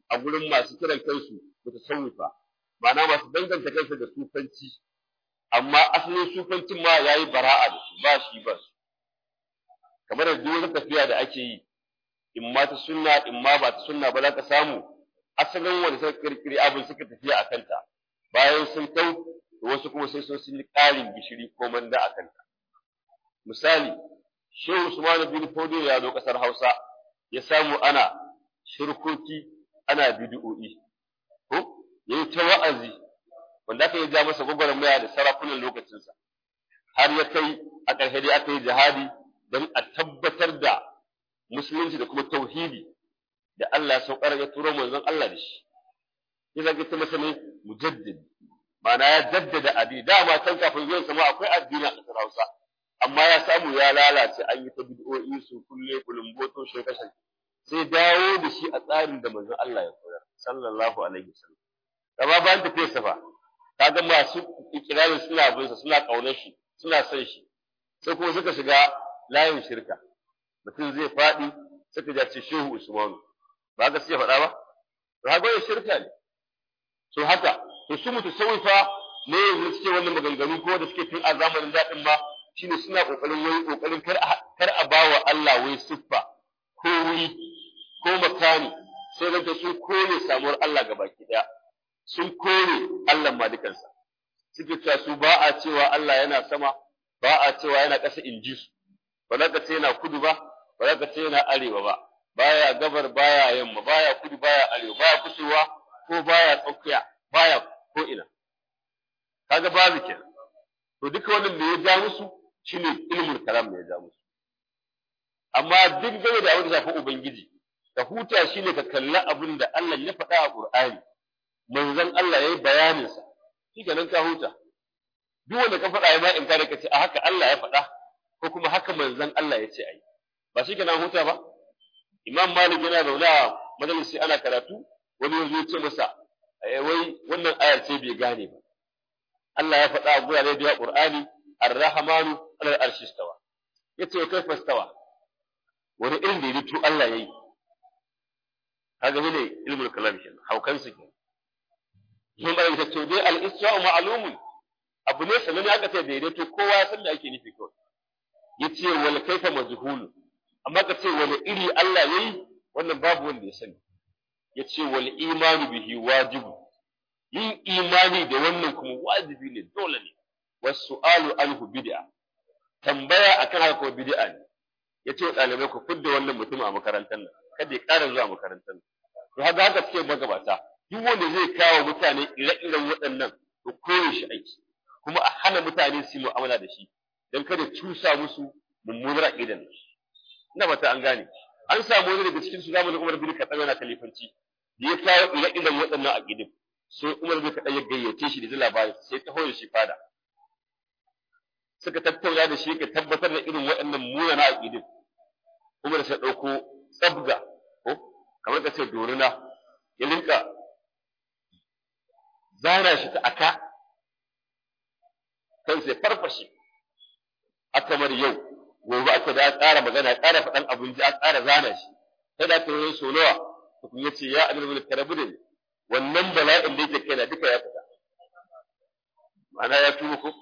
a gurin masu kiran kansu mutasawwifa ma'ana masu danganta kansu da sufanci amma asalin sufancin ma yayi bara'a da su ba shi ba su kamar da duk wata tafiya da ake yi in ma ta sunna in ma ba ta sunna ba za ka samu asalin wanda suka kirkiri abin suka tafiya a kanta bayan sun kau wasu kuma sai sun sun yi ƙarin gishiri ko manda a kanta misali shehu usman bin fodo ya zo ƙasar hausa ya samu ana shirkoki ana bid'o'i ko yayi ta wa'azi wanda aka yi ja masa gwagwarmaya da sarakunan lokacinsa har ya kai a ƙarshe dai aka yi jihadi don a tabbatar da musulunci da kuma tauhidi da Allah ya saukar ya turo manzon Allah da shi ya zage ta masa ne mujaddid ma'ana ya jaddada addini dama can kafin zuwan sama akwai addini a ƙasar Hausa amma ya samu ya lalace an yi ta bid'o'i su kulle kulumboto shekashan sai dawo da shi a tsarin da manzon Allah ya koyar sallallahu alaihi wasallam amma bayan tafiyar sa fa kaga masu ikirarin suna bin sa suna kaunar shi suna son shi sai kuma suka shiga layin shirka mutum zai faɗi suka ja ce shehu usmanu ba ga sai faɗa ba to haka wani shirka ne so haka to su mutu saufa ne yanzu suke wannan maganganu ko da suke tun a zamanin daɗin ma shine suna kokarin wai kokarin kar a kar a bawa Allah wai siffa ko wuri ko makani sai zanta sun kore samuwar Allah ga baki daya sun kore Allah ma dukansa suke cewa su ba a cewa Allah yana sama ba a cewa yana ƙasa in ji su ba za ka ce yana kudu ba ba za ka ce yana arewa ba baya gabar baya yamma baya kudu baya arewa baya kusurwa ko baya tsakiya baya ko ina kaga babu kenan to duka wannan da ya ja musu shine ilmul kalam ne ya ja musu amma duk game da abin da shafi ubangiji ka huta shine ka kalli abin da Allah ya faɗa a Qur'ani manzon Allah yayi bayanin sa shikenan ka huta duk wanda ka faɗa ya ma in kare ka ce a haka Allah ya faɗa ko kuma haka manzon Allah ya ce ai ba shikenan huta ba Imam Malik yana zaune a majalisi ana karatu wani yanzu ya ce masa wai wannan ayar ce bai gane ba Allah ya faɗa a gurare da Qur'ani Ar-Rahmanu 'alal arshi istawa yace wa kaifa istawa wani irin daidaito Allah yayi kaga ne ilmul kalam shi haukan su ke mun bari ta to dai al-istiwa ma'lumun abu ne sanan aka ce daidaito kowa ya san da ake nufi kawai yace wal kaifa majhul amma ka ce wani iri Allah yayi wannan babu wanda ya sani yace wal imanu bihi wajibu yin imani da wannan kuma wajibi ne dole ne wasu'alu anhu bid'a tambaya akan haka ko bid'a ne yace wa ɗalibai ku fidda wannan mutum a makarantar nan kada ya ƙara zuwa makarantar nan to haka haka suke magabata duk wanda zai kawo mutane ire-iren waɗannan to koyi shi aiki kuma a hana mutane su yi mu'amala da shi don kada cusa musu mummunar aqidan ina mata an gane an samu wani daga cikin su zamanin Umar bin Khattab yana kalifanci da ya kawo ire-iren waɗannan aqidin sai Umar bin Khattab ya gayyace shi da labarin sai ta hoye shi fada suka tattauna da shi ka tabbatar da irin waɗannan munana aqidin Umar sai ɗauko tsabga ko kamar ka ce dorina ya linka zana shi ta aka kan sai farfashe aka mar yau gobe aka da ƙara magana ƙara faɗan abin ji a ƙara zana shi sai da aka yi so nawa tukun ya ce ya amir mulk karabu da wannan bala'in da yake kai na duka ya fita ma'ana ya tuba ko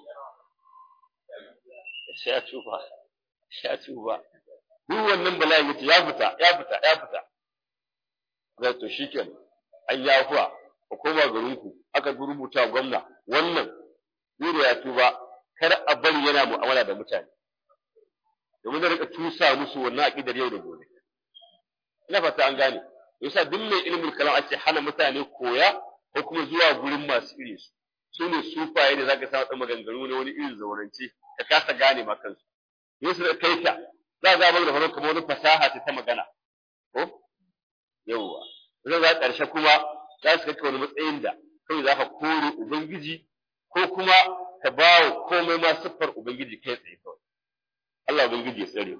ya tuba ya tuba duk wannan bala'in yace ya fita ya fita ya fita zai to shikenan an yi afuwa ku koma garinku aka rubuta gwamna wannan dole ya tuba kar a bari yana mu'amala da mutane domin zai rika tusa musu wannan aqidar yau da gobe ina fata an gane yasa duk mai ilimin kalam ake hana mutane koya ko kuma zuwa gurin masu iri su su ne sufaye da zaka samu maganganu ne wani irin zaurance ka kasa gane ma kansu yesu da kai ta za ga da faru kamar wani fasaha ce ta magana ko yawwa zai za ƙarshe kuma za su kai wani matsayin da kawai za ka kore ubangiji ko kuma ka ba wa komai ma siffar ubangiji kai tsaye kawai Allah ubangiji ya tsare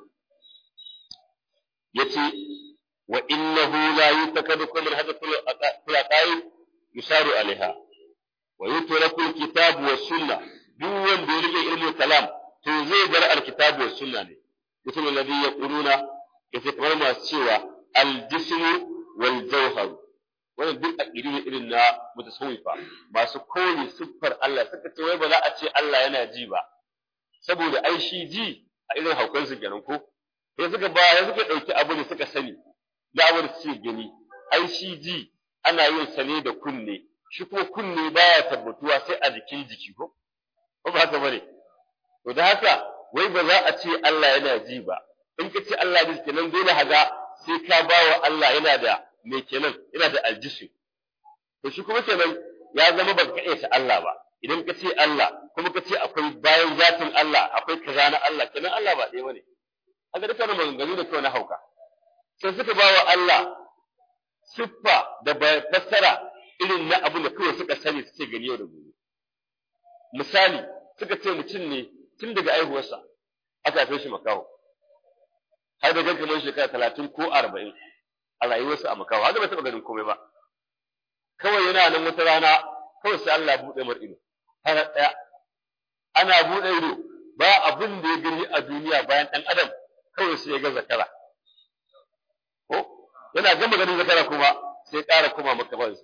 yace wa innahu la yutakadu kullu hadathu tulaqai yusaru alaiha wa yutraku alkitabu was sunna duk wanda ya rike ilmul kalam to zai bar alkitabu was sunna ne mutum alladhi yaquluna yace kamar masu cewa aljismu wal jawhar wannan duk aqidu ne irin na mutasawwifa masu kore siffar Allah suka ce wai ba za a ce Allah yana ji ba saboda ai shi ji a irin haukan su kenan ko sai suka ba ya suka dauki abu ne suka sani da abu da suke gani ai shi ji ana yin sa ne da kunne shi kuma kunne baya tabbatuwa sai a jikin jiki ko ko ba haka bane to da haka wai ba za a ce Allah yana ji ba in ka ce Allah ji kenan dole haga sai ka bawa Allah yana da me kenan yana da aljisu to shi kuma kenan ya zama ba ka ta Allah ba idan ka ce Allah kuma ka ce akwai bayan zatin Allah akwai kaza na Allah kenan Allah ba ɗaya bane haka duka na maganganu da kawai na hauka sai suka bawa Allah siffa da fassara irin na abin da kawai suka sani suke gani yau da gobe misali suka ce mutum ne tun daga aihuwarsa aka haife shi makaho har da ganka shekara talatin ko arba'in a rayuwarsa a makaho har da bai taɓa ganin komai ba kawai yana nan wata rana kawai sai Allah buɗe mar ido har ɗaya ana buɗe ido ba abin da ya gani a duniya bayan ɗan adam kawai sai ya ga zakara ko yana gama ganin zakara kuma sai ƙara koma makamansa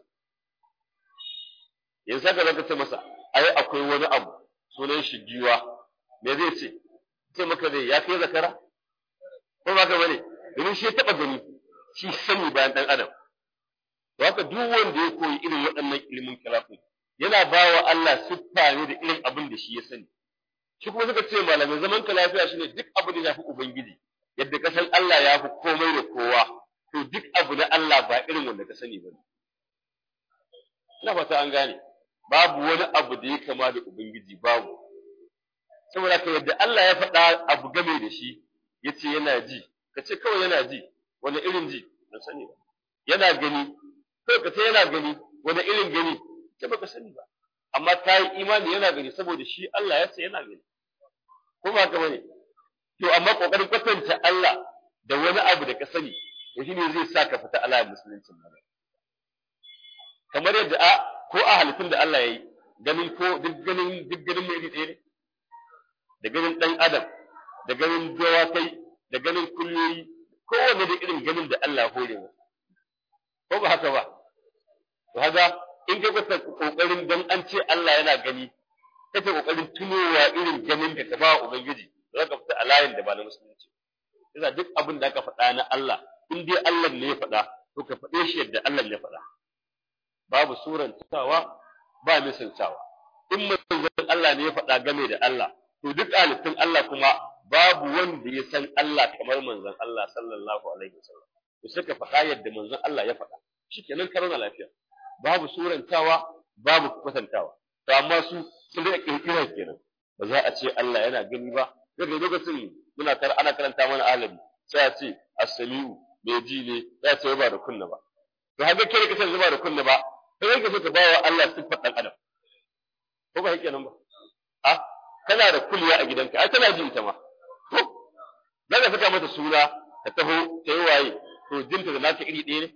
yanzu haka zaka ce masa ai akwai wani abu sunan shi giwa me zai ce ce maka zai ya kai zakara ko ba ka bane domin shi ya taɓa gani shi sani bayan ɗan adam to haka duk wanda ya koyi irin waɗannan ilimin kalafin yana ba wa Allah siffa ne da irin abin da shi ya sani shi kuma suka ce malamai zaman ka lafiya shine duk abin da ya fi ubangiji yadda ka san Allah ya fi komai da kowa to duk abu na Allah ba irin wanda ka sani ba ina fata an gane babu wani abu da ya kama da ubangiji babu saboda ka yadda Allah ya faɗa abu game da shi yace yana ji ka ce kawai yana ji wani irin ji ban sani ba yana gani kawai ka ce yana gani wani irin gani ce baka sani ba amma ta yi imani yana gani saboda shi Allah ya ce yana gani ko ba ka bane to amma kokarin kwatanta Allah da wani abu da ka sani to shine zai sa ka fita ala musuluncin nan kamar yadda a ko a halittun da Allah ya yi ganin ko duk ganin duk ganin mai iri ɗaya ne da ganin ɗan adam da ganin dawakai da ganin kulliyoyi kowanne da irin ganin da Allah hore masa ko ba haka ba to haka in ka kwata kokarin dan an ce Allah yana gani kake kokarin tunowa irin ganin da ka ba wa ubangiji za ka fita a layin da ba na musulunci yasa duk abin da aka faɗa na Allah in dai Allah ne ya faɗa to ka faɗe shi yadda Allah ya faɗa babu surantawa ba misaltawa in manzon Allah ne ya faɗa game da Allah to duk halittun Allah kuma babu wanda ya san Allah kamar manzon Allah sallallahu alaihi wasallam to sai ka faɗa yadda manzon Allah ya faɗa shikenan ka rauna lafiya babu surantawa babu kwatantawa to amma su sun da kirkira kenan ba za a ce Allah yana gani ba daga lokacin muna kar ana karanta mana alabi sai a ce as-sami'u mai ji ne za a ce ba da kunna ba to haka kai kace zuba da kunna ba sai kake so ka bawa Allah siffar dan adam ko ba yake nan ba a kana da kulliya a gidanka ai tana jin ta ma to za ka saka mata suna ta taho ta yi waye to jinta da naka iri ɗaya ne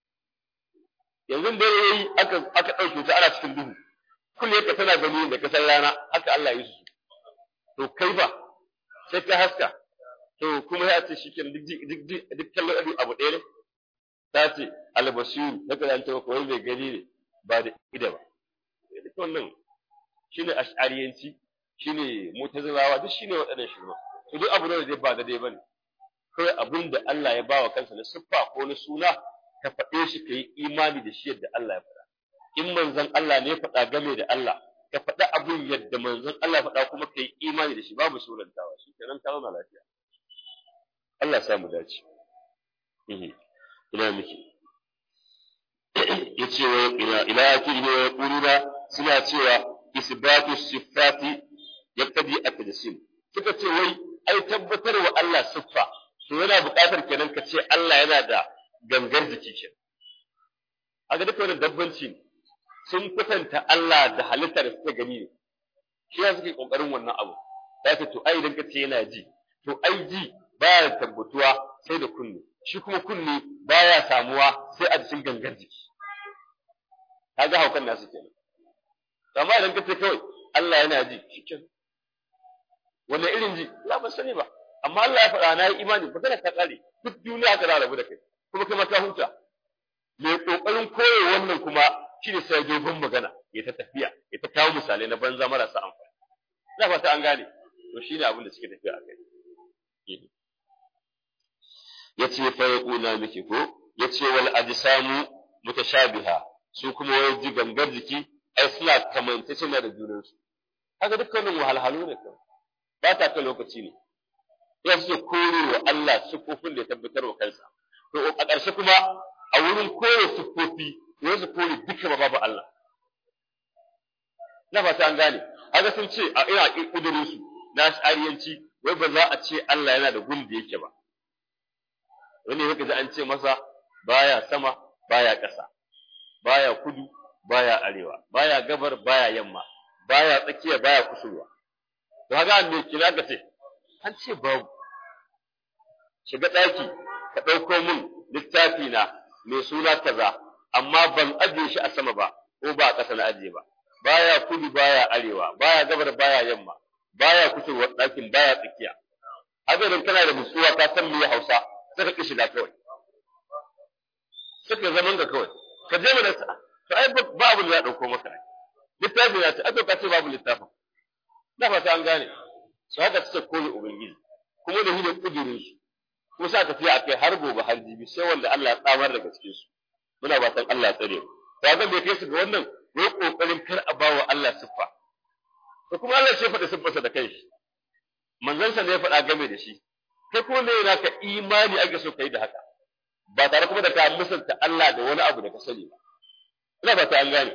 yanzu da yayi aka aka ɗauke ta ana cikin duhu kulliyar ka tana gani da kasar rana haka Allah ya yi su to kai ba sai ka haska to kuma ya ce shi kenan duk duk duk kallon abu ɗaya ne ta ce albasiru na kan ta ko bai gani ne ba da ida ba duk wannan shine ash'ariyanci shine mutazilawa duk shine waɗannan shirma to duk abu da zai ba da dai bane kawai abin da Allah ya bawa kansa na siffa ko na suna ka faɗe shi ka yi imani da shi yadda Allah ya faɗa in manzon Allah ne ya faɗa game da Allah ka faɗa abin yadda manzon Allah ya faɗa kuma ka yi imani da shi babu surantawa shi kenan ka zauna lafiya Allah ya samu dace ina miki yace wa ila ila akiri ne ya kuruna suna cewa isbatu sifati yaqtadi at-tajsim suka ce wai ai tabbatar wa Allah siffa to yana buƙatar kenan ka ce Allah yana da gangar jiki ke aga duka wannan dabbanci ne sun kwatanta Allah da halittar da suka gani ne shi ya suke kokarin wannan abu ya ce to ai idan ka ce yana ji to ai ji baya tabbatuwa sai da kunne shi kuma kunne baya samuwa sai a cikin gangar jiki kaga haukan nasu kenan amma idan ka ce kawai Allah yana ji shikenan wannan irin ji la ban sani ba amma Allah ya faɗa na yi imani ba kana ta kare duk duniya ka rabu da kai kuma kai ma ka huta mai kokarin koyo wannan kuma shi ne sai dogon magana ya ta tafiya ya ta kawo misalai na banza marasa amfani ina fata an gane to shine abin da suke tafiya a kai yace fa yaquna miki ko yace wal ajsamu mutashabiha su kuma wai ji gangar jiki ai suna kamantacciya da junansu haka dukkanin wahalhalu ne kawai ba ta kan lokaci ne ya suke kore wa Allah siffofin da ya tabbatar wa kansa to a ƙarshe kuma a wurin kore siffofi ne su kore duka babu Allah na fata an gane haka sun ce a ina kudurin su na shariyanci wai ba za a ce Allah yana da gun da yake ba wani yake da an ce masa baya sama baya ƙasa baya kudu baya arewa baya gabar baya yamma baya tsakiya baya kusurwa to haka me kina ka ce an ce babu shiga ɗaki ka ɗauko min littafi na mai suna kaza amma ban ajiye shi a sama ba ko ba a ƙasa na ajiye ba baya kudu baya arewa baya gabar baya yamma baya kusurwa ɗakin baya tsakiya haka idan kana da nutsuwa ka san me Hausa sai ka kishi da kawai suka zaman ga kawai ka je mana to ai ba abu da ya ɗauko maka littafin ya ce ai ka ce babu littafin na fata an gane su haka suka kone ubangiji kuma da hidin kudurin su kuma sa tafiya akai har gobe har jibi sai wanda Allah ya tsamar daga cikin su muna fatan Allah ya tsare mu to ga bai kai su ga wannan wai kokarin kar a bawa Allah siffa to kuma Allah ya faɗa siffarsa da kanshi manzon sa ne ya faɗa game da shi kai kuma me yana ka imani ake so kai da haka ba tare kuma da ka musanta Allah da wani abu da ka sani ba ina ba ta an gane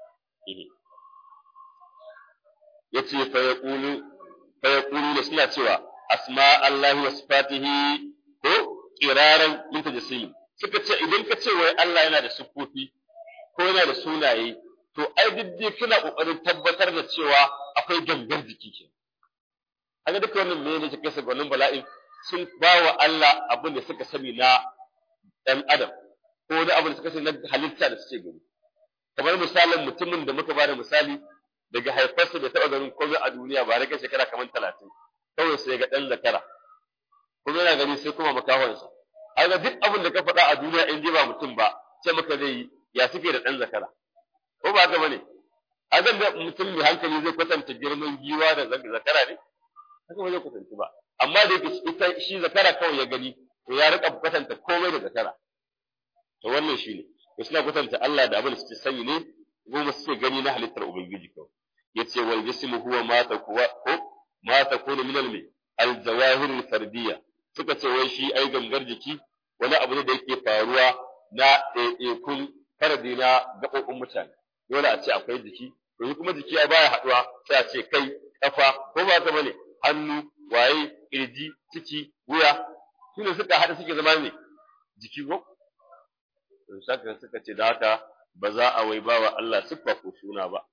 yace fa yaqulu fa yaqulu suna cewa asma Allah wa sifatihi ko qiraran min tajassim suka ce idan ka ce wai Allah yana da siffofi ko yana da sunaye to ai duk kana kokarin tabbatar da cewa akwai gangar jiki ke haka duka wannan me ne kake saka wannan bala'in sun bawa Allah abin da suka sani na dan adam ko da abin da suka sani na halitta da suke gani kamar misalin mutumin da muka bada misali daga haifarsa da taɓa ganin komai a duniya ba rage shekara kamar talatin kawai sai ga ɗan zakara kuma yana gani sai kuma makahonsa haka duk abin da ka faɗa a duniya in ji ba mutum ba sai maka zai yi ya suke da ɗan zakara ko ba haka bane haka da mutum mai hankali zai kwatanta girman giwa da zakara ne haka ba zai kwatanta ba amma da yake ita shi zakara kawai ya gani to ya rika kwatanta komai da zakara to wannan shine to suna kwatanta Allah da abin da suke sani ne goma suke gani na halittar ubangiji kawai yace wal jismu huwa ma takwa ko ma takunu min al al jawahir al fardiyya suka ce wai shi ai gangar jiki wani abu ne da yake faruwa na ɗaiɗaikun fardi na gaɓoɓin mutane dole a ce akwai jiki to kuma jiki ya baya haɗuwa sai a ce kai kafa ko ba ta bane hannu waye kirji ciki wuya shine suka haɗa suke zama ne jiki ko saka suka ce da haka ba za a wai bawa Allah siffa ko suna ba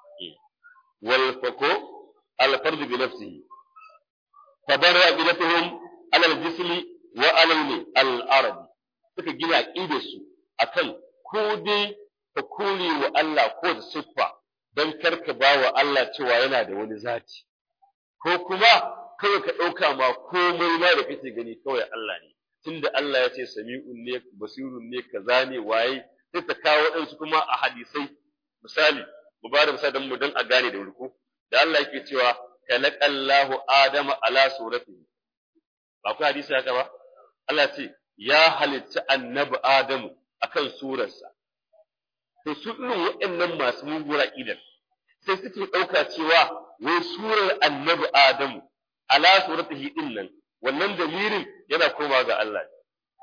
wal fako al fardu bi nafsihi fadara bidatuhum ala al jismi wa ala al arabi suka gina aqidar su akan ko dai ka kore wa Allah ko da siffa dan karka bawa Allah cewa yana da wani zati ko kuma kawai ka ɗauka ma komai ma da kake gani kawai Allah ne tunda Allah ya ce sami'un ne basirun ne kaza ne waye sai ta kawo waɗansu kuma a hadisai misali mu ba da misali don mu don a gane da wurku da Allah yake cewa khalaqallahu adama ala suratihi ba ku hadisi haka ba Allah ce ya halitta annabi adamu akan surarsa to su irin waɗannan masu muguwar aqidar sai suke ɗauka cewa wai surar annabi adamu ala suratihi din nan wannan damirin yana koma ga Allah ne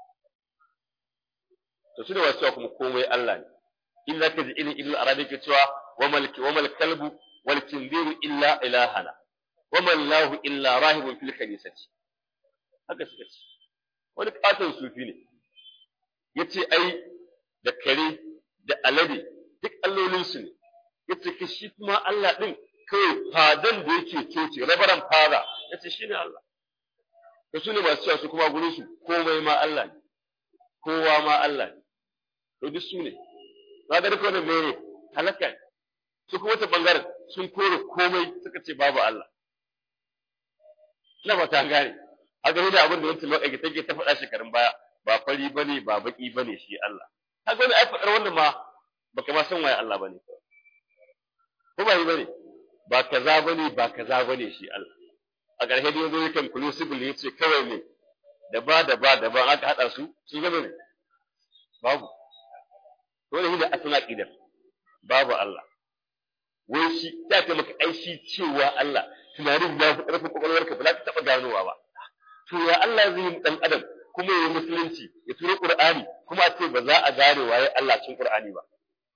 to su da wasu cewa kuma komai Allah ne in zaka ji ilin ilin arabi ke cewa wa malki wa mal kalbu wal kinziru illa ilahana wa man lahu illa rahibun fil kanisati haka suka ce wani katon sufi ne yace ai da kare da alade duk allolin su ne yace ki shi kuma Allah din kai fadan da yake coci rabaran fada yace shine Allah to su ne masu cewa su kuma gurin su komai ma Allah ne kowa ma Allah ne to duk su ne na ga duka wannan mene halaka ne su kuma ta bangaren sun kore komai suka ce babu Allah ina ba ta gane a game da abin da wancan lokaci take ta faɗa shekarun baya ba fari bane ba baki bane shi Allah kaga wani ai faɗar wannan ma baka ma san waye Allah bane ko ba yi bane ba kaza bane ba kaza bane shi Allah a ƙarshe da yazo yakan conclusively yace kawai ne da ba da ba da ba aka hada su sun gaba ne babu dole shi da asala aqidar babu Allah wai shi ya ce maka ai shi cewa Allah tunanin ya fi ƙarfin kwakwalwarka ba za ka taɓa ganowa ba to ya Allah zai yi ɗan adam kuma ya yi musulunci ya turo Qur'ani kuma a ce ba za a gane waye Allah cikin Qur'ani ba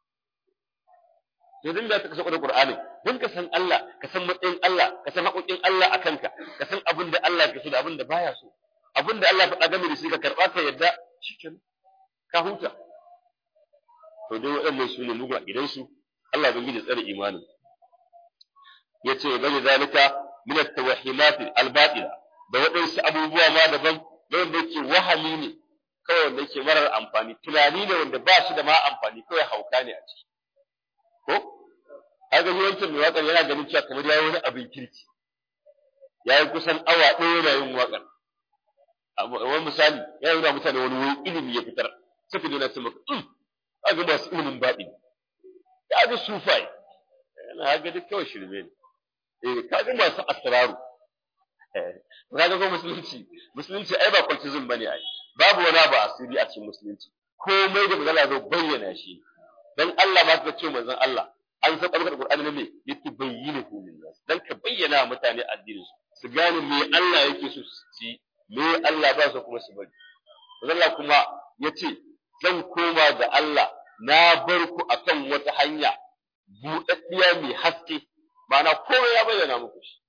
to din da ka saka Qur'ani don ka san Allah ka san matsayin Allah ka san haƙoƙin Allah a kanka ka san abin da Allah ke so da abin da baya so abin da Allah faɗa game da shi ka karɓa ka yadda cikin ka huta to dai waɗannan su ne mugun a gidansu Allah bin gidi tsare imanin yace bani zalika min at-tawhimat al-batila da waɗansu abubuwa ma daban da wanda yake wahali ne kawai wanda yake marar amfani tunani ne wanda ba shi da ma amfani kawai hauka ne a ciki ko haka ni wancan mai waƙar yana ganin cewa kamar yayi wani abin kirki yayi kusan awa ɗaya yana yin waƙar wani misali ya yi mutane wani wani ilimi ya fitar suka dena ce maka um kaga masu ilimin baɗi ya ga sufai yana ga duk kawai shirme ne eh kaga masu asraru kaga ko musulunci musulunci ai ba cultism bane ai babu wani abu asiri a cikin musulunci komai da magana zo bayyana shi dan Allah ma ka ce manzon Allah an san alƙur'ani Qur'ani ne me yatubayyinu lin-nas dan ka bayyana mutane addinin su su gane me Allah yake so su ci me Allah ba su kuma su bari Allah kuma yace zan koma ga Allah na bar ku akan wata hanya buɗaɗɗiya mai haske ma'ana komai ya bayyana muku shi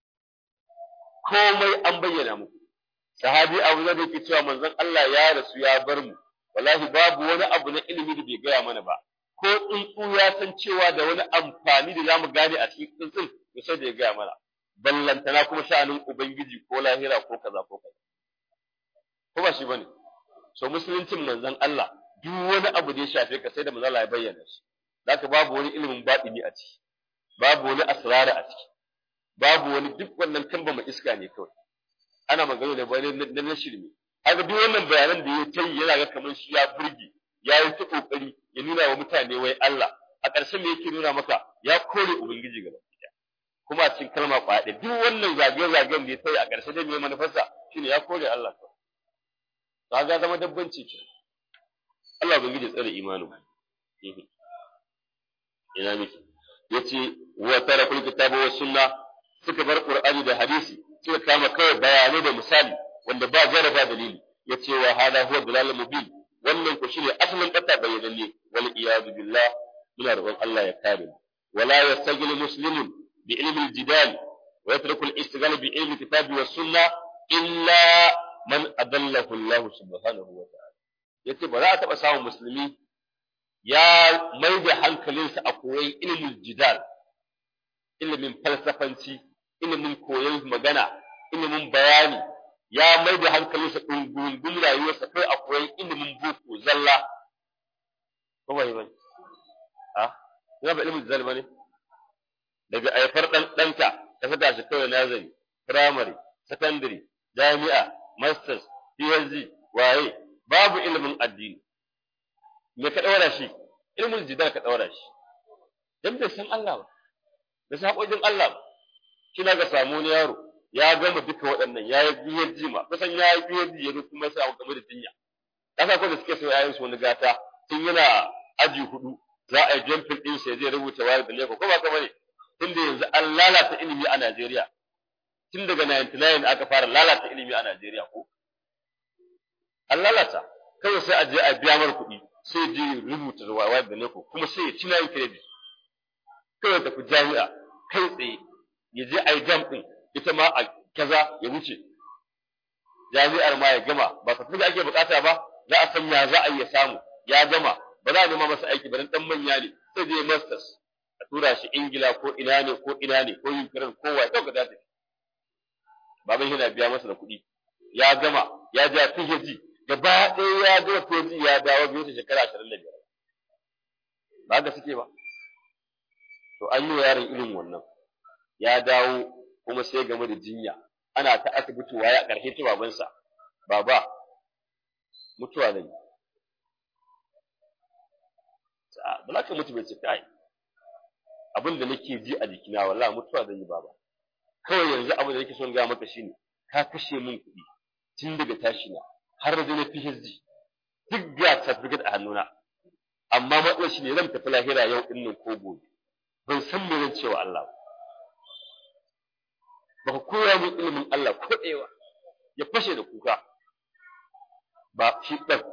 komai an bayyana muku sahabi abu da yake cewa manzon Allah ya rasu ya bar mu wallahi babu wani abu na ilimi da bai gaya mana ba ko tsuntsu ya san cewa da wani amfani da zamu gane a cikin tsuntsun to sai da ya gaya mana ballantana kuma sha'anin ubangiji ko lahira ko kaza ko kaza ko ba shi bane so musuluncin manzon Allah duk wani abu da ya shafe ka sai da manzon Allah ya bayyana shi zaka babu wani ilimin batini a ciki babu wani asrara a ciki babu wani duk wannan kamba mai iska ne kawai ana magana da bayan na na shirme haka duk wannan bayanan da ya tayi yana ga kamar shi ya burge ya yi ta kokari ya nuna wa mutane wai Allah a ƙarshe me yake nuna maka ya kore ubangiji gaba kuma a cikin kalma kwaɗe duk wannan zagaye-zagayen da ya tayi a ƙarshe dai me manufarsa shine ya kore Allah kawai ga zama dabbanci ke Allah ubangiji tsare imanin ina miki yace wa tarakul kitaba was sunna suka bar qur'ani da hadisi suka kama kawai bayanai da misali wanda ba jaraba dalili yace wa hada huwa dalal mubin wannan ko shine asalin kata bayyananne wal iyad billah muna roƙon Allah ya kare mu wala yastajil muslimun bi ilmi al-jidal wa yatruku al-istighal bi ilmi kitabi was sunna illa man adallahu Allah subhanahu wa ta'ala yace ba za a taba samun musulmi ya mai da hankalinsa a koyon ilimin jidal ilimin falsafanci ilimin koyon magana ilimin bayani ya mai da hankalinsa ɗungun rayuwarsa kai a koyon ilimin boko zalla ko ba yi bane a ina ba ilimin jidal bane daga aifar ɗan ɗanka ka saka shi kawai nazari firamare sakandare jami'a masters phd waye babu ilimin addini me ka ɗaura shi ilmin jidal ka ɗaura shi dan bai san Allah ba bai san haƙoƙin Allah ba kina ga samu wani yaro ya gama duka waɗannan ya yi biyar jima kusan ya yi biyar ya zo kuma sai game da jinya kasa ko da suke so yayin su wani gata tun yana aji hudu za a yi jumping din sai zai rubuta wayar da leko ko ba ka bane tunda yanzu an lalata ilimi a Najeriya tun daga 99 aka fara lalata ilimi a Najeriya ko an lalata kawai sai a je a biya mar kuɗi sai je rubuta wayar da leko kuma sai ya ci na credit kawai tafi jami'a kai tsaye ya je a yi jam ɗin ita ma a kaza ya wuce jami'ar ma ya gama ba ka da ake bukata ba za a san ya za a iya samu ya gama ba za a nema masa aiki ba dan dan manya ne sai je masters a tura shi ingila ko ina ne ko ina ne ko ukraine ko wa dauka da tafi baban yana biya masa da kuɗi ya gama ya ja PhD gaba ɗaya ya gama PhD ya dawo biyu ta shekara ashirin da biyar ba haka suke ba to an yi wa yaron irin wannan ya dawo kuma sai game da jinya ana ta asibiti waye a ƙarshe ta babansa baba mutuwa zan yi a ba za ka mutu bai ce kai abin da nake ji a jikina wallahi mutuwa zan yi baba kawai yanzu abin da nake son ga maka shine ka kashe min kuɗi tun daga tashi na har da na PhD duk ga certificate a hannuna amma matsalar shi ne zan tafi lahira yau din nan ko gobe ban san me zan cewa Allah ba ba ka koya min ilimin Allah ko ɗewa ya fashe da kuka ba shi ɗan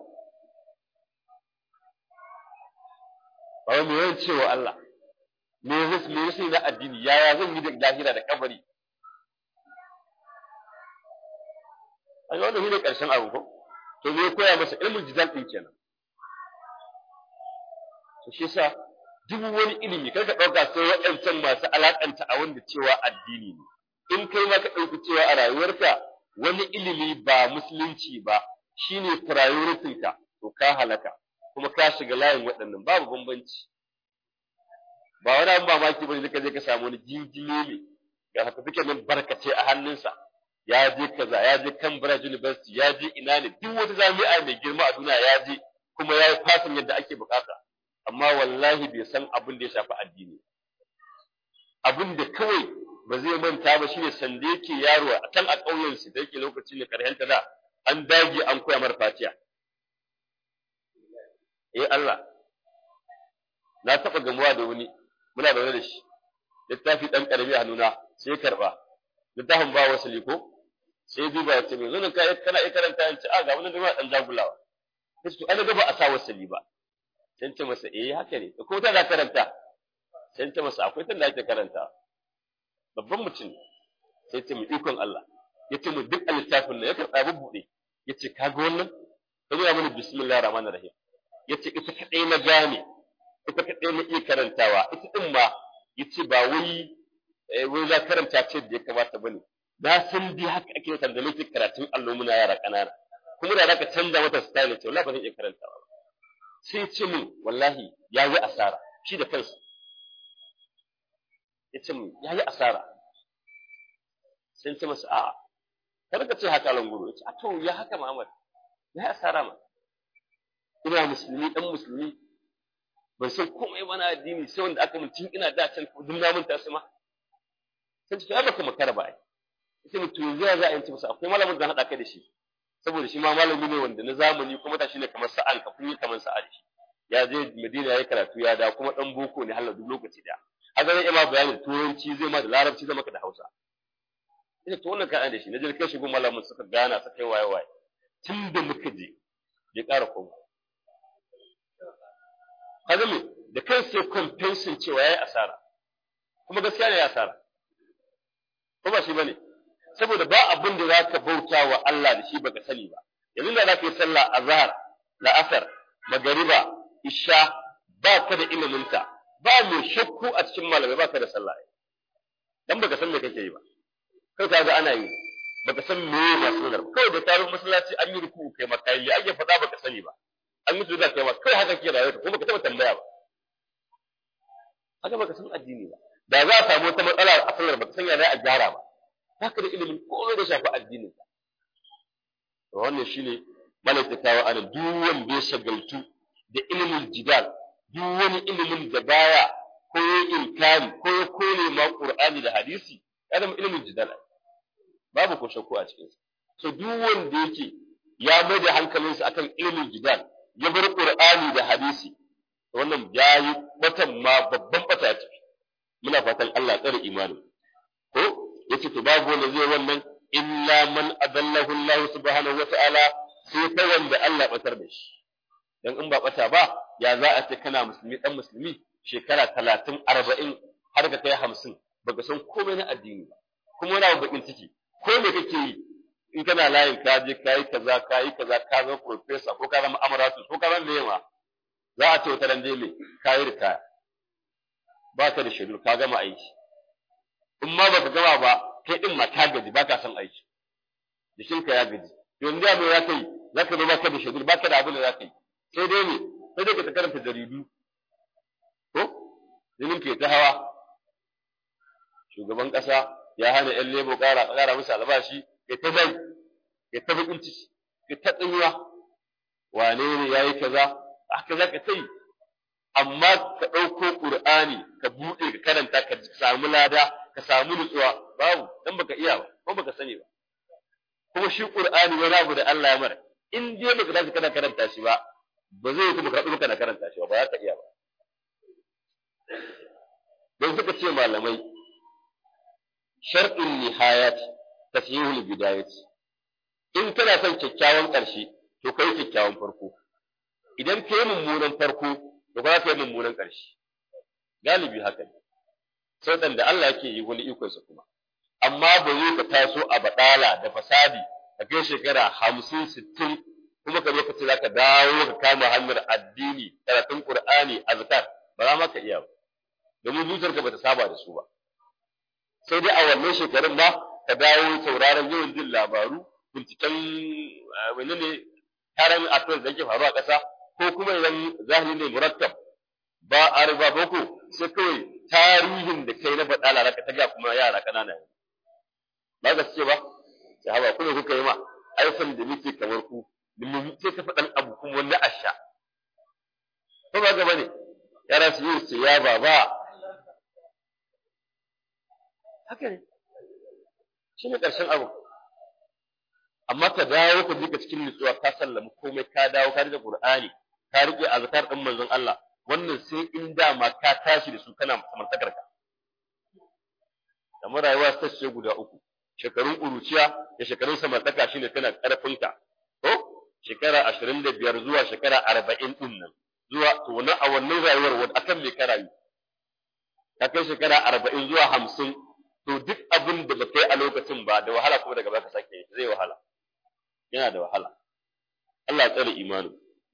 ba wani yawan cewa Allah me zai me zai na addini yaya zan yi da lahira da kabari ai wannan shi ne ƙarshen abu ko to me koya masa ilmin jidal din kenan to shi yasa duk wani ilimi kar ka dauka sai waɗancan masu alakanta a wanda cewa addini ne in kai ma ka dauki cewa a rayuwarka wani ilimi ba musulunci ba shine priority ka to ka halaka kuma ka shiga layin waɗannan babu bambanci ba wani abin mamaki bane da ka je ka samu wani jinjime ne ga certificate nan barkace a hannunsa ya je kaza ya je Cambridge University ya je ina ne duk wata jami'a mai girma a duniya ya je kuma ya yi fasin yadda ake bukata amma wallahi bai san abin da ya shafi addini abin da kawai ba zai manta ba shine sanda yake yaro a kan a ƙauyen su da yake lokaci ne karhenta da an dage an koya mar fatiya eh Allah na taɓa gamuwa da wani muna da da shi littafi ɗan ƙarami a nuna sai karɓa littafin ba wasu liko sai duba ya ce mai zunin ka kana iya karanta yan ci a ga wani jama'a dan jagulawa sai to ana gaba a sa wasali ba sai ce masa eh haka ne ko ta da karanta sai ce masa akwai tanda ake karanta babban mutum sai ce mu ikon Allah ya ce mu duk littafin nan ya karɓa bubbuɗe ya ce ka ga wannan ka zo mana bismillahir rahmanir rahim ya ce ita kaɗai na gane ita kaɗai na iya karantawa ita ɗin ma ya ce ba wai wai za karanta ce da ya kamata bane na san dai haka ake yin da nake karatun allo muna yara kanana kuma da zaka canza mata style ce wallahi ba zan iya karantawa sai ce min wallahi ya yi asara shi da kansa ya ce min ya yi asara sai ce masa a'a kar ka ce haka languro ya ce a to ya haka Muhammad ya yi asara ma ina musulmi dan musulmi ban san komai ba na addini sai wanda aka mun tun ina da can duk na mun tasu ma sai to baka makara ba ai sai mutum yanzu ya za a yanci masa akwai malamin da haɗa kai da shi saboda shi ma malami ne wanda na zamani kuma ta shi ne kamar sa'an ka kun yi kamar sa'a da shi ya je Madina ya yi karatu ya da kuma dan boko ne halar duk lokaci da haka zai ma bayanin turanci zai ma da larabci zai maka da Hausa ina to wannan kaɗan da shi na je kai shi gun malamin suka gana suka yi waye waye tun da muka je bai ƙara koma kaga me da kai sai compensation cewa yayi asara kuma gaskiya ne ya asara ko ba shi bane saboda ba abin da zaka bauta wa Allah da shi baka sani ba yanzu da zaka yi sallah azhar la'asar magariba isha ba ka da ilimin ta ba mai shakku a cikin malamai ba ka da sallah dan baka san me kake yi ba kai ka ga ana yi baka san me ba sunnar ba kawai da tarin masallaci an yi ruku kai makai ya ake faɗa baka sani ba an yi da kai ba kai haka ke rayuwa kuma baka taba tambaya ba haka baka san addini ba da za a samu wata matsala a sallar baka san ya za a gyara ba haka da ilimin komai da shafi addinin ka to wannan shine malaka kawo anan duk wanda ya shagaltu da ilimin jidal duk wani ilimin da baya ko ya inkari ko ya kone ma qur'ani da hadisi ya zama ilimin jidal babu ko shakku a cikin sa so duk wanda yake ya mai da hankalinsa akan ilimin jidal ya bar qur'ani da hadisi wannan yayi batan ma babban bata ce muna fatan Allah ya tsare imani ko yace to babu wanda zai wannan illa man adallahu Allah subhanahu wataala sai ta wanda Allah batar da shi dan in ba bata ba ya za a ce kana musulmi dan musulmi shekara talatin arba'in har ka kai hamsin baka san komai na addini ba kuma wani bakin ciki ko me kake yi in kana layin ka je ka yi kaza ka yi kaza ka zama professor ko ka zama amaratus ko ka zama mema za a ce wata ran dai me ka yi ritaya ba ka da shaidu ka gama aiki in ma baka gama ba kai din ma ka gaji ba ka son aiki jikinka ya gaji yanzu ya mai za ka yi za ka zo ba ka da shaidu ba ka da abin da za ka yi sai dai ne sai dai ka ta karanta jaridu ko jinin ke ta hawa shugaban ƙasa ya hana ‘yan lebo ƙara ƙara musu albashi ya ta zai ya ta baƙin ciki ya ta tsinuwa wane ne ya yi kaza haka za ka sai amma ka ɗauko ƙur'ani ka buɗe ka karanta ka samu lada ka samu nutsuwa babu dan baka iya ba ko baka sani ba kuma shi ƙur'ani wani abu da Allah ya mara in dai baka tashi kana karanta shi ba ba zai kuma karɓi kana karanta shi ba ba za ka iya ba don suka ce malamai shar'in nihayat tasihul bidayat in kana son kyakkyawan ƙarshe to kai kyakkyawan farko idan kai mummunan farko to ba ka yi mummunan ƙarshe galibi haka ne sai da Allah yake yi wani ikonsa kuma amma ba zai ka taso a badala da fasadi a kai shekara hamsin sittin kuma ka zo ka ce za ka dawo ka kama hanyar addini karatun qur'ani azkar ba za ma ka iya ba domin zuciyarka ba ta saba da su ba sai dai a wannan shekarun ma ka dawo sauraron yawan jin labaru binciken wani ne taron affairs da ke faru a ƙasa ko kuma idan zahiri ne murattab ba a riba boko sai kawai tarihin da kai na faɗa raka ta ga kuma yara ƙanana ne ba ga ce ba sahaba kuma kuka yi ma aifan da muke kamar ku sai ka faɗan abu kuma wani asha ko ba gaba ne yara su yi su ya baba haka ne shi ne ƙarshen abu amma ka dawo ka jika cikin nutsuwa ka sallama komai ka dawo ka rike Qur'ani ka rike azkar din manzon Allah wannan sai in dama ka tashi da su kana samartakar ka kamar rayuwa ta ce guda uku shekarun ƙuruciya da shekarun samartaka shine kana ƙarfin ka to shekara ashirin da biyar zuwa shekara arba'in ɗin nan zuwa to wani a wannan rayuwar wani akan me ka rayu ka kai shekara arba'in zuwa hamsin to duk abin da ba kai a lokacin ba da wahala kuma daga baka sake zai wahala yana da wahala Allah ya tsare imanin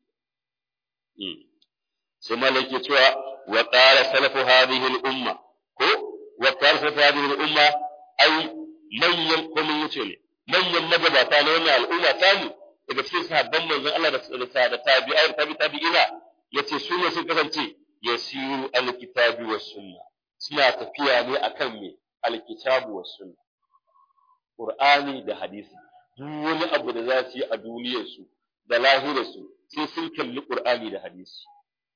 sai malai ke cewa wa qala salafu hadhihi al-umma ko wa qala salafu hadhihi al-umma ai manyan ko mun yace ne manyan magabata na wannan al'umma ta mu daga cikin sahabban manzon Allah da da tabi'ai da tabi tabi'ina yace su ne sun kasance yasiru al-kitabi was sunna suna tafiya ne akan me al-kitabu was sunna Qur'ani da hadisi duk wani abu da za su yi a duniyarsu da lahirarsu sai sun kalli Qur'ani da hadisi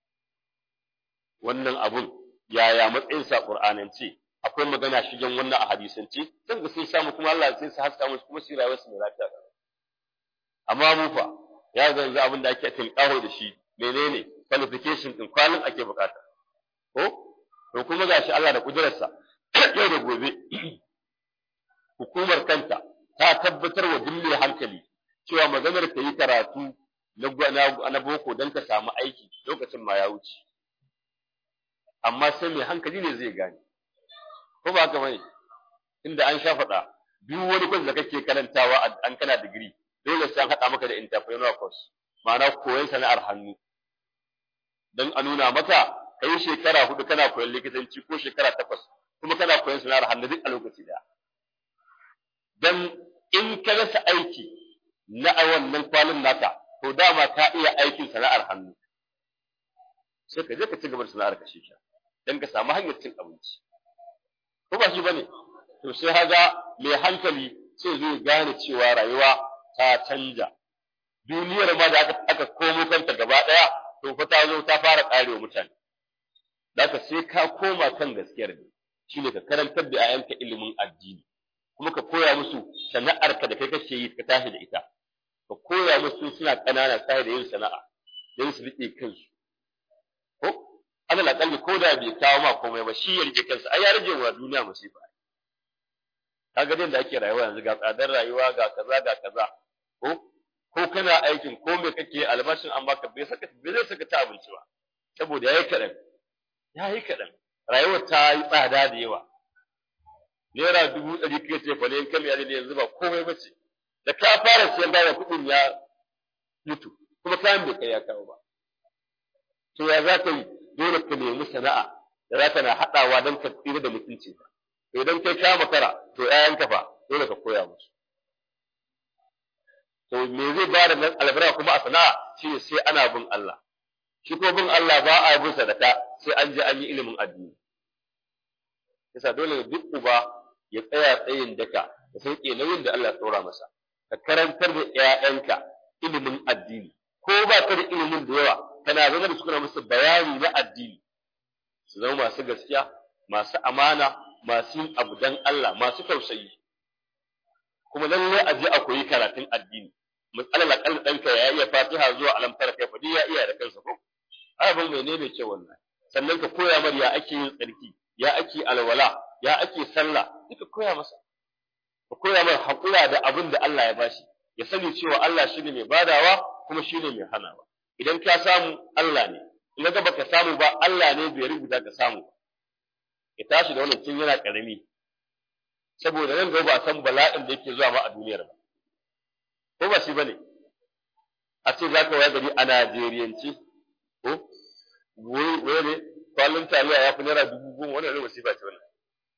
wannan abun yaya matsayin sa Qur'anance akwai magana shigen wannan a hadisance dan ga sun samu kuma Allah sai su haska musu kuma su rayuwar su mai lafiya amma mu fa ya zanzu abin da ake tinkaho da shi menene qualification din kwalin ake bukata ko to kuma gashi Allah da kudurarsa yau da gobe hukumar kanta ta tabbatar wa duk mai hankali cewa maganar ka yi karatu na boko don ka samu aiki lokacin ma ya wuce amma sai mai hankali ne zai gane ko ba haka bane inda an sha faɗa duk wani kwas da kake karantawa an kana digiri dole sai an haɗa maka da entrepreneur course ma'ana koyon sana'ar hannu don a nuna maka kai shekara hudu kana koyon likitanci ko shekara takwas kuma kana koyon sana'ar hannu duk a lokaci daya dan in ka rasa aiki na a wannan kwalin naka to dama ka iya aikin sana'ar hannu sai ka je ka ci gaba da sana'ar ka shi dan ka samu hanyar cin abinci ko ba shi bane to sai haga mai hankali sai zai gane cewa rayuwa ta canja duniyar ma da aka aka komo kanta gaba daya to fa ta zo ta fara karewa mutane zaka sai ka koma kan gaskiyar ne shine ka karantar da 'ya'yanka ilimin addini kuma ka koya musu sana'arka da kai kake yi ka tashi da ita ka koya musu suna ƙanana sai da yin sana'a don su riƙe kansu ko alal akalli ko da bai kawo ma komai ba shi ya rike kansa ai ya rage wa duniya musifa kaga din da ake rayuwa yanzu ga tsadar rayuwa ga kaza ga kaza ko ko kana aikin ko me kake albashin an baka bai saka bai zai saka ta abinci ba saboda yayi kadan yayi kadan rayuwar ta yi tsada da yawa naira dubu ɗari kai ce fa ne kan ya ne yanzu ba komai ba ce da ka fara siyan bayan kuɗin ya mutu kuma kayan bai kai ya kawo ba to ya za ka yi dole ka nemi sana'a da za ka na haɗawa don ka tsira da mutunci to idan kai ka makara to ƴaƴanka fa dole ka koya musu to me zai ba da albarka kuma a sana'a shine sai ana bin Allah shi ko bin Allah ba a bin sadaka sai an je an yi ilimin addini yasa dole duk uba ya tsaya tsayin daka da sauke nauyin da Allah ya tsora masa ka karantar da ƴaƴanka ilimin addini ko ba ka da ilimin da yawa kana zama da su kana musu bayani na addini su zama masu gaskiya masu amana masu yin abu dan Allah masu tausayi kuma lallai a je a koyi karatun addini matsalar akalla ɗanka ya iya fatiha zuwa alamtar kai fadi ya iya da kansa ko abin mai ne mai ce wannan sannan ka koya mar ya ake yin tsarki ya ake alwala ya ake sallah duka koya masa ka koya mar haƙura da abin da Allah ya bashi ya sani cewa Allah shine mai badawa kuma shine mai hanawa idan ka samu Allah ne in ga baka samu ba Allah ne bai rubuta ka samu ba ya tashi da wannan tun yana karami saboda nan gaba ba san bala'in da yake zuwa ma a duniyar ba ko ba shi bane a ce za ka waya gari a Najeriyance ko wai ne kwallon taliya ya fi naira dubu goma wannan ne wasifa ce wannan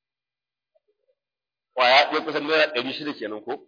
kwaya ɗaya kusan naira ɗari shida kenan ko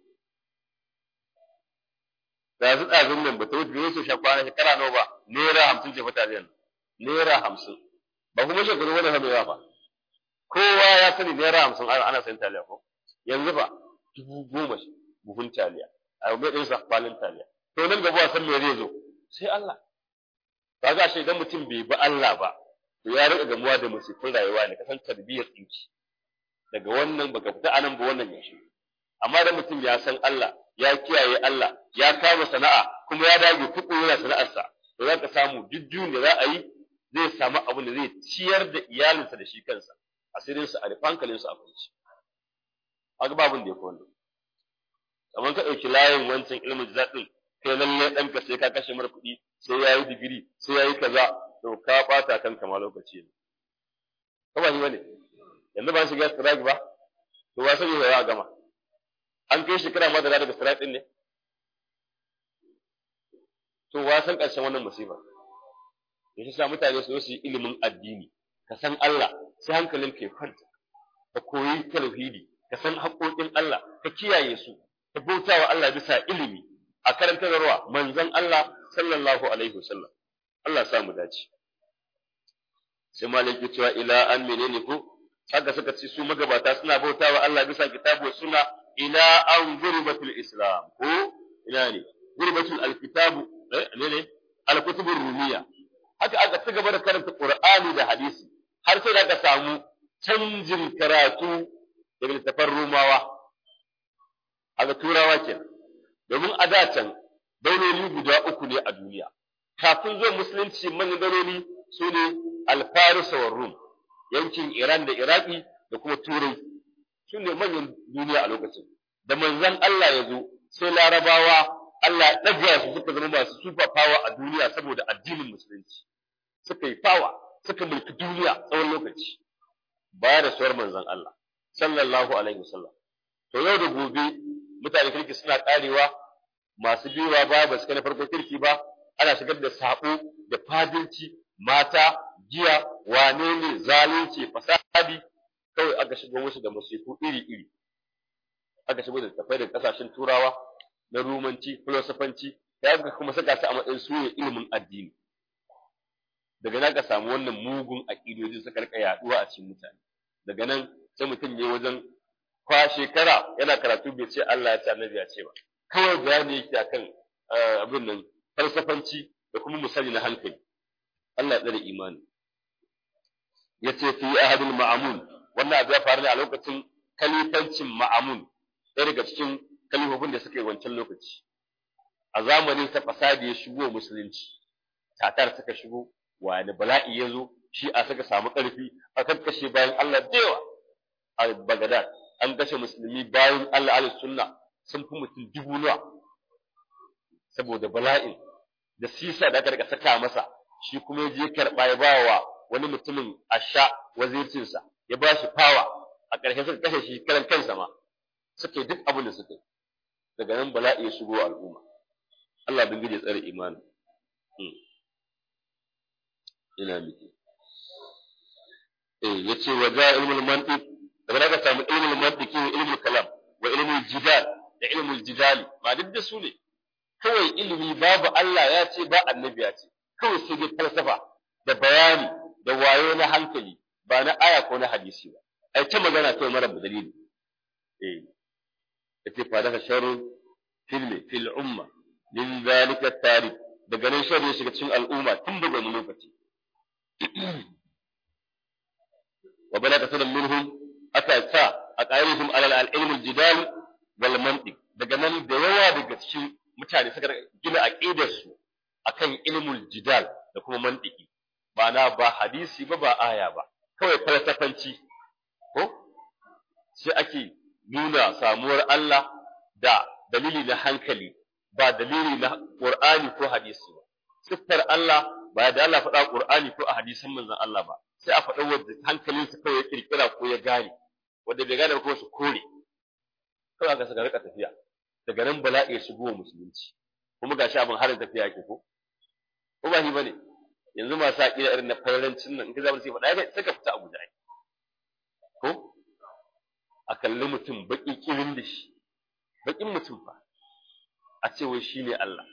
da su ɗazun nan ba ta wuce bai so sha kwana shekara nawa ba naira hamsin ce fa taliyan naira hamsin ba kuma shekaru wani hamewa ba kowa ya sani naira hamsin ana sayan taliya ko yanzu fa dubu goma buhun taliya a mai ɗin sa kwalin taliya to nan gaba san me zai zo sai Allah ba ga shi idan mutum bai bi Allah ba to ya rika gamuwa da musifin rayuwa ne kasan tarbiyyar tsinci daga wannan baka fita anan ba wannan ya shi amma da mutum ya san Allah ya kiyaye Allah ya kama sana'a kuma ya dage tuku yana sana'arsa to za ka samu duk da za a yi zai samu abin da zai ciyar da iyalinsa da shi kansa asirinsa a rufe hankalinsa a kwanci haka babin da ya fi wannan kamar ka ɗauki layin wancan ilimin zaɗin kai lallai ɗanka sai ka kashe mara kuɗi sai ya yi digiri sai ya yi kaza to ka ɓata kanka ma lokaci ne ko ba shi bane yanzu ba shiga strike ba to wa sani ya a gama an kai shekara ma da daga strike ɗin ne to wa san ƙarshen wannan musiba ya sa mutane su su yi ilimin addini ka san Allah sai hankalin ka ya kwanta ka koyi tauhidi ka san haƙoƙin Allah ka kiyaye su ka bauta wa Allah bisa ilimi a karantarwa manzon Allah sallallahu alaihi wasallam Allah sa mu dace sai malaki cewa ila an menene ko haka suka ce su magabata suna bauta wa Allah bisa kitabu suna ila an gurbatul islam ko ina ne gurbatul alkitabu eh ne ne alkutubur rumiya haka aka ci gaba da karanta qur'ani da hadisi har sai da aka samu canjin karatu daga littafan rumawa aga turawa kenan domin a da can dauloli guda uku ne a duniya kafin zuwa musulunci manyan dauloli su ne alfarisa wa rum yankin iran da iraki da kuma turai su ne manyan duniya a lokacin da manzon allah ya zo sai larabawa allah ya ɗaga su suka zama masu super power a duniya saboda addinin musulunci suka yi power suka mulki duniya tsawon lokaci baya da suwar manzon allah sallallahu alaihi wasallam to yau da gobe mutane kirki suna karewa masu biyuwa ba ba su kai na farko kirki ba ana shigar da sabo da fadinci mata giya wane ne zalunci fasadi kawai aka shigo musu da masifu iri iri aka shigo da tafai da kasashen turawa na rumanci filosofanci da aka kuma saka su a matsayin su ilimin addini daga nan ka samu wannan mugun aƙidojin suka rika yaduwa a cikin mutane daga nan sai mutum ne wajen kwa shekara yana karatu bai ce Allah ya ce annabi ya ce ba kawai bayani yake akan abin nan falsafanci da kuma misali na hankali Allah ya tsare imani yace fi ahadul ma'amun wannan abu ya faru ne a lokacin kalifancin ma'amun ɗaya daga cikin kalifofin da suka yi wancan lokaci a zamanin sa fasadi ya shigo musulunci tatar suka shigo wani bala'i ya zo shi a suka samu ƙarfi a kakkashe bayan Allah da yawa a Baghdad an kashe musulmi bayan Allah ahlus sunna sun fi mutum dubu nawa saboda bala'in da sisa da aka rika saka masa shi kuma ya je karɓa ya bawa wani mutumin a sha wazircinsa ya ba shi fawa a ƙarshe suka kashe shi karan kansa ma suka yi duk abin da suka yi daga nan bala'i ya shigo al'umma Allah bin ya tsare imani ina miki eh yace wa ja ilmul mantiq daga daga samu ilmul mantiki wa ilmul kalam wa ilmul jidal da ilmul jidali ba duk da su ne kawai ilimi babu Allah ya ce ba annabi ya ce kawai sai dai falsafa da bayani da wayo na hankali ba na aya ko na hadisi ba ai ta magana kai mara dalili eh yace fa daga sharru fil fil umma min zalika tarikh daga nan shari ya shiga cikin al'umma tun daga wani lokaci wa balaga sanan minhum aka sa a qairihim alal al-ilm al-jidal wal mantiq daga nan da yawa daga cikin mutane suka gina aqidar su akan ilmul jidal da kuma mantiki ma'ana ba hadisi ba ba aya ba kawai falsafanci ko sai ake nuna samuwar Allah da dalili na hankali ba dalili na Qur'ani ko hadisi ba siffar Allah ba da Allah faɗa Qur'ani ko a hadisan manzon Allah ba sai a faɗa wanda hankalinsa kawai ya kirkira ko ya gane wanda bai gane ko su kore kawai aka saka rika tafiya daga nan bala'i ya shigo wa musulunci kuma gashi abin harin tafiya yake ko ko ba shi bane yanzu masu aƙida irin na fararancin nan in ka zama sai faɗa ya saka fita a guda ko a kalli mutum baƙi kirin da shi baƙin mutum fa a ce wai shi ne Allah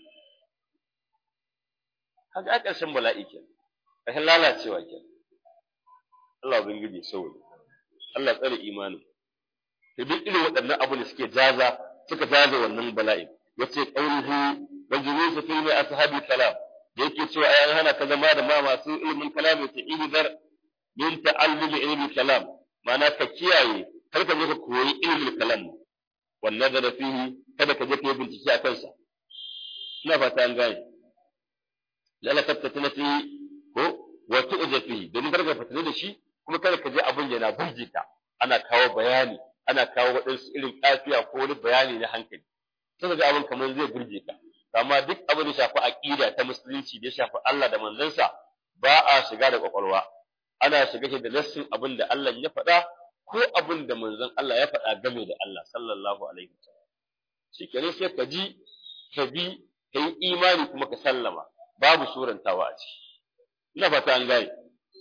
haka a ƙarshen bala'i ke ƙarshen lalacewa ke Allah ubangiji sauri Allah tsare imanin to duk irin waɗannan abu da suke jaza suka jaza wannan bala'i yace qawluhu wa julusu fi ma ashabi kalam da yake cewa ai an hana ka zama da ma masu ilmin kalam ta ihdar min ta'allumi ilmi kalam ma'ana ka kiyaye kar ka je ka koyi ilmin kalam wannan da fihi kada ka je ka yi bincike a kansa ina fata an gane lalla tabtatuna fi ko wa tu'ja fihi domin kar ka fatana da shi kuma kada ka je abin yana burge ka ana kawo bayani ana kawo waɗansu irin kafiya ko wani bayani na hankali sai ga abin kamar zai burge ka amma duk abin da shafi aqida ta musulunci da ya shafi Allah da manzansa ba a shiga da kwakwalwa ana shiga shi da nassin abin da Allah ya faɗa ko abin da manzon Allah ya faɗa game da Allah sallallahu alaihi wasallam shikenan sai ka ji ka bi ka yi imani kuma ka sallama babu surantawa a ciki ina fata an gane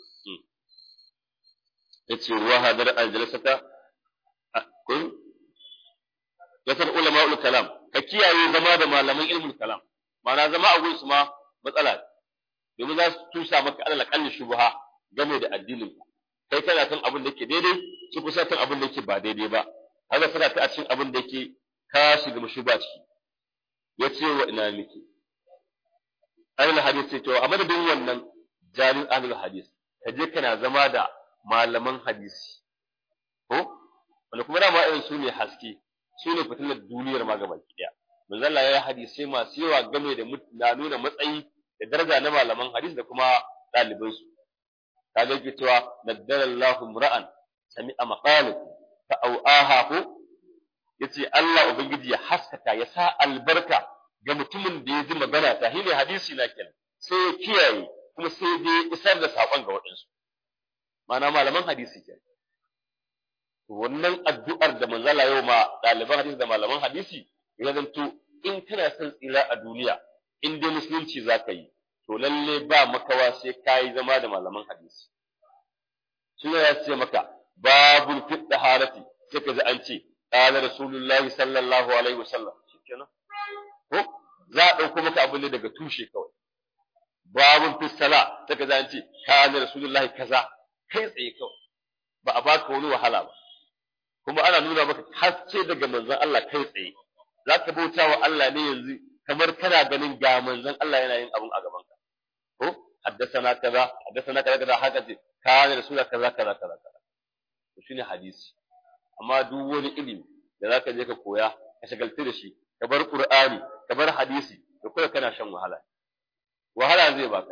yace wa hadar aljalasata kun yasar ulama ul kalam ka kiyaye zama da malaman ilmul kalam ma'ana zama a gunsu ma matsala domin za su tusa maka alal kalli shubha game da addinin kai kana kan abin da yake daidai su kusa kan abin da yake ba daidai ba haka suna ta a cikin abin da yake ka shiga mushuba ciki yace wa ina miki ahlul hadisi to a madadin wannan jalil ahlul hadis ka je kana zama da malaman hadisi ko wanda kuma dama irin su ne haske su ne fitilar duniyar ma gaba ki daya manzo Allah ya yi hadisai masu yawa game da na nuna matsayi da daraja na malaman hadisi da kuma ɗaliban su kaga yake cewa naddalallahu mura'an sami'a maqalati fa au'aha ko yace Allah ubangiji ya haskaka ya sa albarka ga mutumin da ya ji magana ta shine hadisi na kenan sai ya kiyaye kuma sai dai isar da sakon ga waɗansu ma'ana malaman hadisi kenan wannan addu'ar da manzala yau ma ɗaliban hadisi da malaman hadisi ya zanto in kana son tsira a duniya in dai musulunci za ka yi to lalle ba makawa sai ka yi zama da malaman hadisi shi ya ce maka babul fit daharati sai ka ji an ce qala rasulullahi sallallahu alaihi wasallam shikenan ko za a ɗauko maka abin ne daga tushe kawai babun fit sala sai ka ji an ce qala rasulullahi kaza kai tsaye kawai ba a baka wani wahala ba kuma ana nuna maka haske daga manzon Allah kai tsaye za ka bauta wa Allah ne yanzu kamar kana ganin ga manzon Allah yana yin abun a gaban ka ko haddasana kaza haddasana kaza kaza haka ce kana rasula kaza kaza kaza kaza to shine hadisi amma duk wani ilimi da zaka je ka koya ka shagaltu da shi ka bar qur'ani ka bar hadisi to kai kana shan wahala wahala zai baka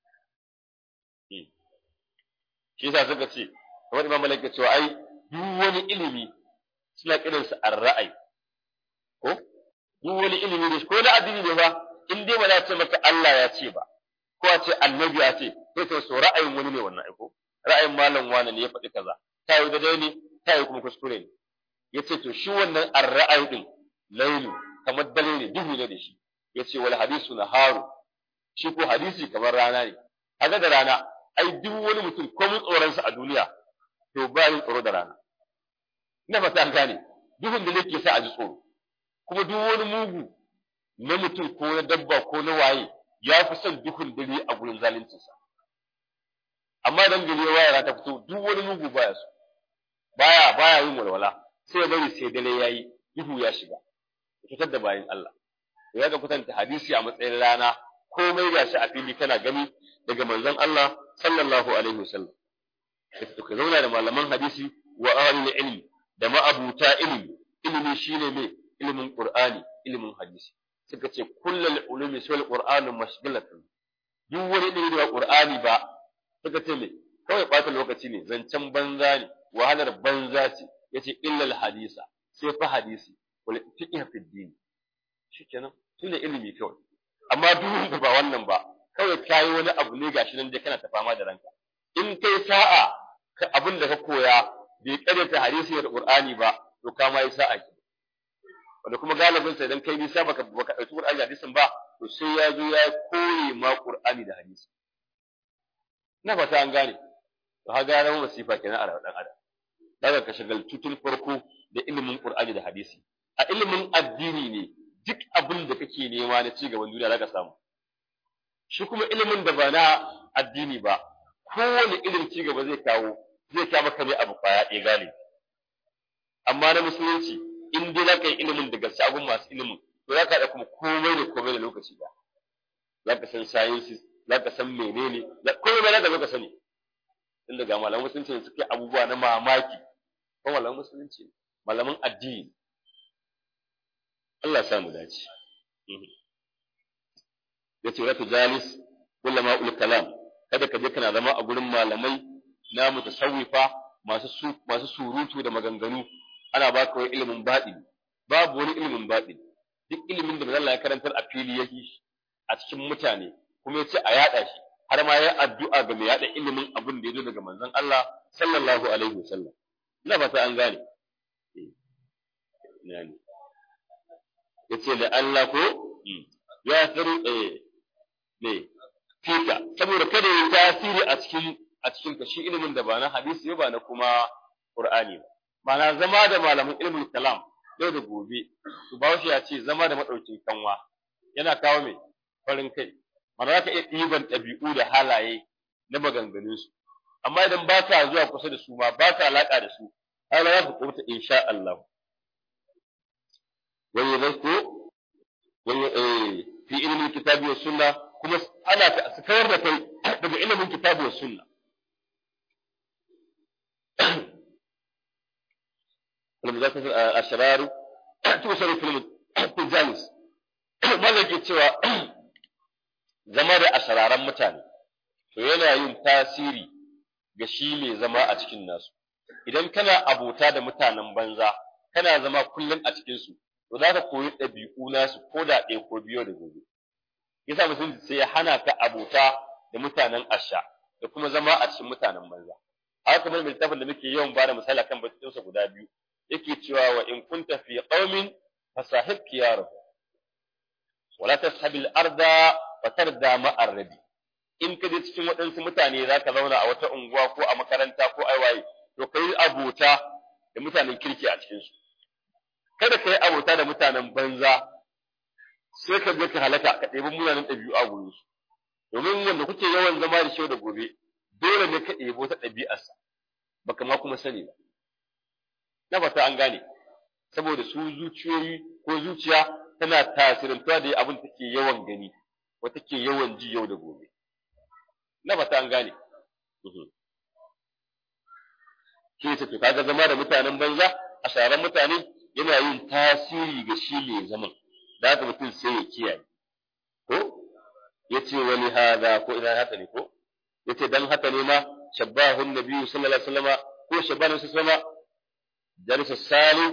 shi yasa suka ce kamar imam malik ya ce ai duk wani ilimi suna kiransa ar-ra'ayi ko duk wani ilimi da ko na addini ne ba in dai ba za ce maka Allah ya ce ba ko a ce annabi ya ce sai ka so ra'ayin wani ne wannan aiko ra'ayin malam wani ne ya faɗi kaza ta yi daidai ne ta yi kuma kuskure ne ya ce to shi wannan ar-ra'ayi din lailu kamar dare ne duhu ne da shi ya ce wal hadisu naharu shi ko hadisi kamar rana ne kaga da rana ai duk wani mutum ko mun tsoronsa a duniya to ba yin tsoro da rana ina fata an gane duhun da nake sa a ji tsoro kuma duk wani mugu na mutum ko na dabba ko na waye ya fi son duhun dare a gurin zaluncinsa amma dan gari ya waye ta fito duk wani mugu baya so baya baya yin walwala sai ya bari sai dare yayi duhu ya shiga fitar da bayin Allah ya ga kwatanta hadisi a matsayin rana komai gashi a fili kana gani daga manzon Allah sallallahu alaihi wasallam ka zauna da malaman hadisi wa ahlul ilmi da ma'abuta ilimi ilimi shine me ilimin qur'ani ilimin hadisi suka ce kullal ulumi sul qur'anu mashghalatun duk wani ilimi da qur'ani ba suka ce me kawai ɓata lokaci ne zancen banza ne wahalar banza ce yace illal hadisa sai fa hadisi wal fiqh fi din shikenan shine ilimi kawai amma duk wanda ba wannan ba kawai kai wani abu ne gashi nan dai kana ta fama da ranka in kai sa'a ka abin da ka koya bai karyata hadisi da qur'ani ba to ka ma yi sa'a ki wanda kuma galibin sai dan kai nisa baka baka dauki qur'ani da hadisin ba to sai ya zo ya koye ma qur'ani da hadisi na fata an gane to ha ga ran wasifa kenan a dan adam daga ka shagaltu tun farko da ilimin qur'ani da hadisi a ilimin addini ne duk abin da kake nema na ci gaban duniya zaka samu shi kuma ilimin da ba na addini ba kowane irin ci gaba zai kawo zai kawo maka ne abu kwaya ɗaya gane amma na musulunci in dai zaka yi ilimin da gaske abun masu ilimin to za ka da kuma komai da komai da lokaci ba za ka san sciences za ka san menene komai za ka zo ka sani tun daga malaman musulunci ne suke abubuwa na mamaki ko malaman musulunci malaman addini Allah ya sa mu dace yace wa tujalis kullama ul kalam kada ka je kana zama a gurin malamai na mutasawwifa masu su, masu surutu da maganganu ana baka wani ilimin baɗini babu wani ilimin baɗini duk ilimin da Allah ya karantar a fili yake a cikin mutane kuma yace a yada shi har ma ya addu'a ga mai yada ilimin abin da ya zo daga manzon Allah sallallahu alaihi wasallam ina fata an gane ne yace da Allah ko ya tsaro eh ne fika saboda kada ya tasiri a cikin a cikin ka shi ilimin da ba na hadisi ba na kuma Qur'ani ba ma'ana zama da malamin ilmin kalam yau da gobe su ba shi ya ce zama da madaukin kanwa yana kawo mai farin kai mana za ka iya ɗiban ɗabi'u da halaye na maganganunsu amma idan ba ka zuwa kusa da su ma ba ka alaƙa da su har za ka kubuta insha Allah wani zai ko wani eh fi ilimin kitabi wa sunna kuma ana su kawar da kai daga ilimin kitabi wa sunna المذاكرة الشرار توصل في الجالس ماذا cewa zama da ashararan mutane to yana yin tasiri ga shi mai zama a cikin nasu idan kana abota da mutanen banza kana zama kullum a cikin su to za ka koyi ɗabi'u nasu ko da ɗaya ko biyo da gobe yasa mutum sai ya hana ka abota da mutanen asha da kuma zama a cikin mutanen banza haka kamar mai littafin da muke yawan bada misali kan batunsa guda biyu yake cewa wa in kunta fi qaumin fasahib kiyarahu wala tashabil arda fatarda ma'ar rabi in ka je cikin waɗansu mutane za ka zauna a wata unguwa ko a makaranta ko aiwaye to ka yi abota da mutanen kirki a cikinsu kada ka yi abota da mutanen banza sai ka je ka halaka ka ɗebi munanan ɗabi'u a gurin su domin wanda kuke yawan zama da shi da gobe dole ne ka ɗebo ta ɗabi'arsa baka ma kuma sani ba na fata an gane saboda su zuciyoyi ko zuciya tana tasirantuwa da abin take yawan gani ko take yawan ji yau da gobe na fata an gane shi ne to kaga zama da mutanen banza a sharan mutane yana yin tasiri ga shi mai zaman da haka mutum sai ya kiyaye ko yace wani hada ko ina haka ne ko yace dan haka ne ma shabbahun nabiyyu sallallahu alaihi wasallama ko shabbahu sallallahu alaihi wasallama jalisa salim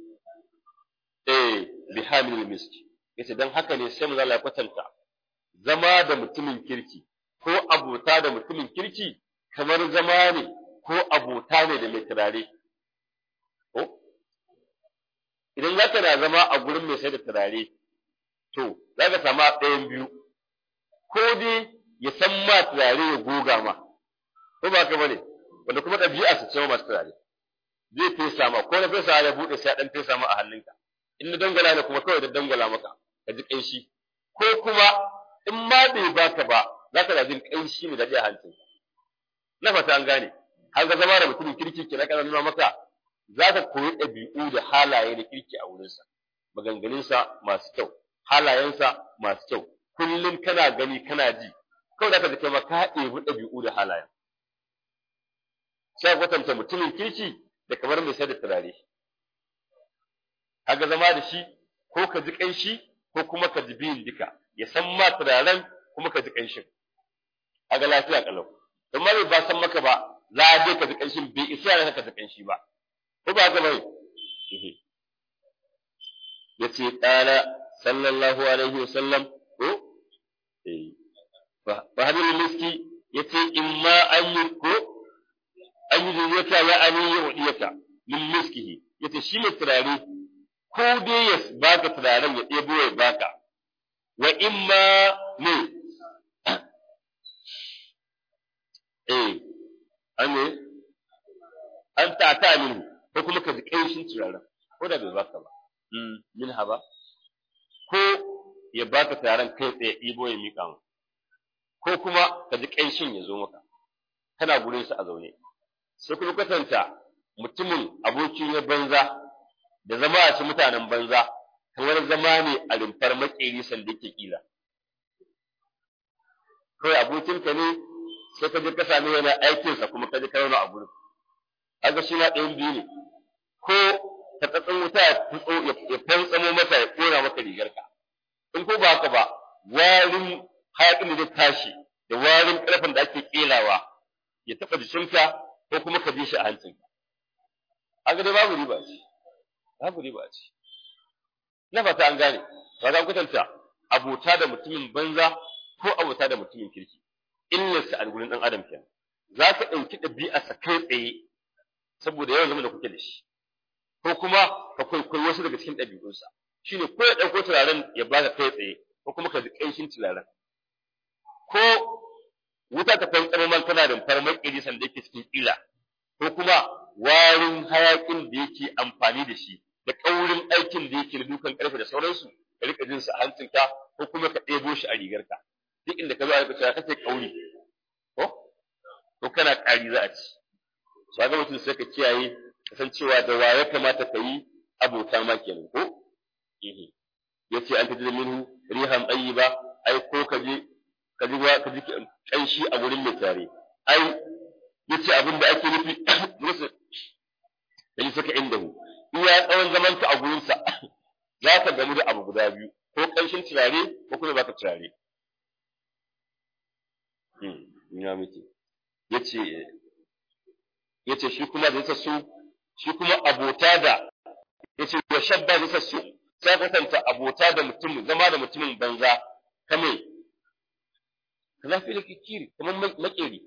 eh bi hamil miski yace dan haka ne sai mu zalla kwatanta zama da mutumin kirki ko abota da mutumin kirki kamar zama ne ko abota ne da mai turare ko idan za ka na zama a gurin mai sai da turare to za ka samu ɗayan biyu ko dai ya san ma turare ya goga ma ko ba ka bane wanda kuma ɗabi'a su ce masu turare zai fesa ma ko na fesa ya buɗe sai ɗan fesa ma a hannunka in na dangala ne kuma kawai da dangala maka ka ji ƙanshi ko kuma in ma bai baka ba za ka jin ƙanshi mai daɗi a hancinka na fata an gane har ga zama da mutumin kirki ke na kana nuna maka za ka koyi ɗabi'u da halaye na kirki a wurinsa maganganunsa masu kyau halayensa masu kyau kullum kana gani kana ji kawai da ka ji kai ma ka ɗebi ɗabi'u da halayen sai kwatanta mutumin kirki da kamar mai sai da turare kaga zama da shi ko ka ji ƙanshi ko kuma ka ji biyun duka ya san ma turaren kuma ka ji ƙanshin kaga lafiya kalau don ma bai ba san maka ba za a je ka ji ƙanshin bai isa yana ka ji ƙanshi ba ko ba haka bai ya ce ƙala sallallahu alaihi wa sallam ko fa hadin miski ya ce in ma an yi ko an yi zuriyata ya ani ya wadiyata min miskihi ya ce shi mai turare ko dai ya baka turaren ya ɗebo ya baka wa in ma ne eh an ne an ta ta minhu ko kuma ka ji ƙanshin turaren ko da bai baka ba min haba ko ya baka turaren kai tsaye ɗibo ya miƙa mu ko kuma ka ji ƙanshin ya zo maka kana gurin sa a zaune sai kuma kwatanta mutumin abokin ya banza da zama a ci mutanen banza kamar zama ne a rumfar makeri sanda yake kila kawai abokinka ne sai ka je ka sami yana aikinsa kuma ka je ka zauna a gurin kaga shi ma ɗayan biyu ne ko ka tsatsin wuta ya fantsamo maka ya ƙona maka rigarka in ko ba haka ba warin hayaƙin da zai tashi da warin ƙarfen da ake ƙelawa ya taɓa jikinka ko kuma ka bi shi a hancinka haka dai babu riba ce babu riba ce na fata an gane ba za kwatanta abota da mutumin banza ko abota da mutumin kirki illarsa a gurin ɗan adam kenan za ka ɗauki ɗabi'arsa kai tsaye saboda yawan zama da kuke da shi ko kuma ka kwaikwayi wasu daga cikin ɗabi'unsa shine ko ya ɗauko turaren ya baka kai tsaye ko kuma ka ji ƙanshin turaren ko wuta ta fantsamo man tana da farmar ƙiri sanda yake cikin ƙila ko kuma warin hayaƙin da yake amfani da shi da ƙaurin aikin da yake da dukan ƙarfe da sauransu ka rika jin sa a hancinka ko kuma ka ɗebo shi a rigarka duk inda ka zo a rika kake ƙauri ko ko kana ƙari za a ci so ga mutum sai ka kiyaye kasancewa da wa ya kamata ka yi abota ma kenan ko yace an tajid minhu rihan tayyiba ai ko ka je ka ji ka ji kanshi a gurin mai tare ai yace abin da ake nufi musu yayi saka indahu iya tsawon zaman ka a gurin sa za ka gamu da abu guda biyu ko kanshin turare ko kuma baka turare hmm ya miki yace yace shi kuma da yasa su shi kuma abota da yace wa shabba da yasa su sai kasanta abota da mutum zama da mutumin banza kame kaza fi kikiri kamar makeri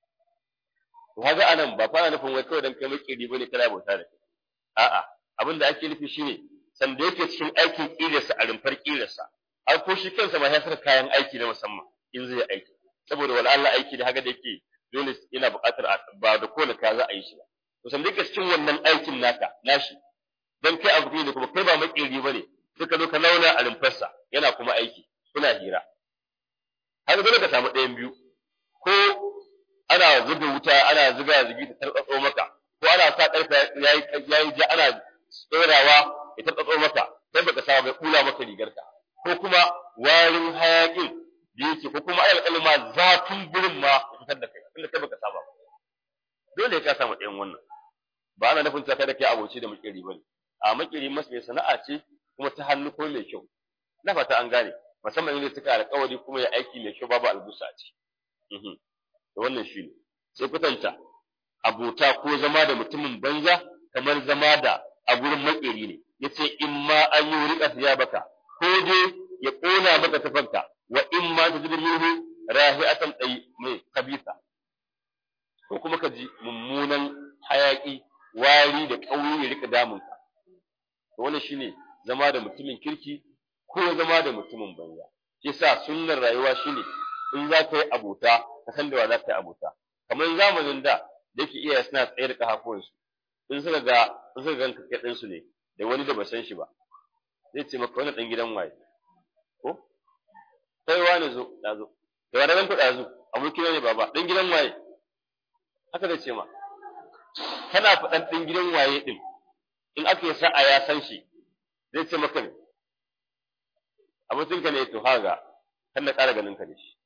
to kaga anan ba fara nufin wai kawai dan kai makeri bane kana abota da a'a abin da ake nufi shine sanda yake cikin aikin kirarsa a rumfar kirarsa har ko shi kansa ma ya saka kayan aiki na musamman in zai aiki saboda wala Allah aiki da haka da yake dole yana buƙatar ba da kowane ka za a yi shi ba to sanda yake cikin wannan aikin naka nashi dan kai abu ne kuma kai ba makeri bane sai ka zo ka launa a rumfarsa yana kuma aiki kuna hira har dole ka samu ɗayan biyu ko ana zuba wuta ana zuga zugi ta tarbatso maka ko ana sa ƙarfe yayi yayi ja ana tsorawa ya tarbatso maka sai baka samu bai kula maka rigarka ko kuma warin hayakin da yake ko kuma ayal kalma zafin gurin ma ya fitar da kai inda kai baka saba dole ka samu ɗayan wannan ba ana nufin ta kada kai aboci da makeri bane a makeri masu mai sana'a ce kuma ta hannu ko mai kyau na fata an gane musamman inda suka alƙawari kuma ya aiki mai kyau babu albusa a ciki da wannan shi ne sai kwatanta abota ko zama da mutumin banza kamar zama da a gurin makeri ne yace in ma an yi rika ya baka ko dai ya ƙona maka tafanka wa in ma ta jibi minhu rahi'atan tsayi mai kabisa ko kuma ka ji mummunan hayaki wari da ƙauri ya rika damunka to wannan shine zama da mutumin kirki ko zama da mutumin banza yasa sunnar rayuwa shine in za ka yi abota ka san da wa za ka yi abota kamar zamanin da da yake iya suna tsaye da kafafuwansu in suka ga in suka ganka kai ɗinsu ne da wani da ba san shi ba zai ce maka wani ɗan gidan waye ko kai wani zo da zo da wani ɗan kuɗa zo abokina ne baba ɗan gidan waye haka zai ce ma kana faɗan ɗan gidan waye ɗin in aka yi sa'a ya san shi zai ce maka ne abokinka ne to haga kan na ƙara ganin ka da shi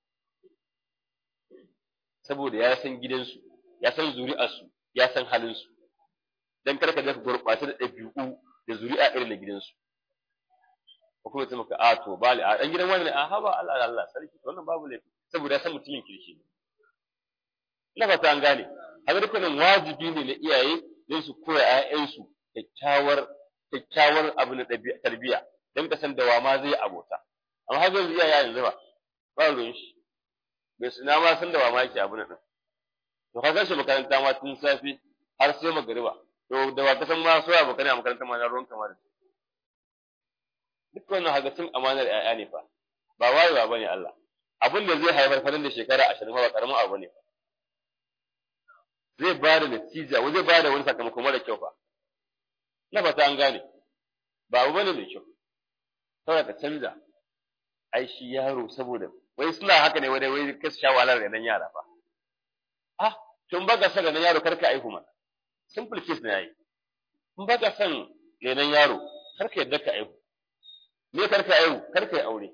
saboda ya san gidansu ya san zuri'arsu ya san halinsu dan karka ga gurɓata da ɗabi'u da zuri'a irin na gidansu ko kuma ta maka a to bali a dan gidan wani ne a haba Allah Allah sarki wannan babu laifi saboda ya san mutumin kirki ne ina fata an gane haka dukkanin wajibi ne na iyaye don su koya ƴaƴansu kyakkyawar kyakkyawar abu na tarbiyya don ka san da wa ma zai abota amma har yanzu iyaye yanzu ba ba ruwan shi bai suna ma san da wa ma yake abu na din to ka gashi makaranta ma tun safe har sai magariba to da wa ka san ma so abokanai a makaranta ma na ruwan kamar duk wannan hagacin amanar ƴaƴa ne fa ba wayewa bane Allah abin da zai haifar farin da shekara ashirin ba karamin abu ne zai ba da natija zai ba da wani sakamako mara kyau fa na fata an gane ba abu bane mai kyau saboda ka canza ai shi yaro saboda wai suna haka ne wai wai ka sha wahalar da nan yara fa ah tun baka san nan yaro karka aihu mana simple case ne yayi in baka san renon yaro karka yadda ka aihu me karka aihu karka yi aure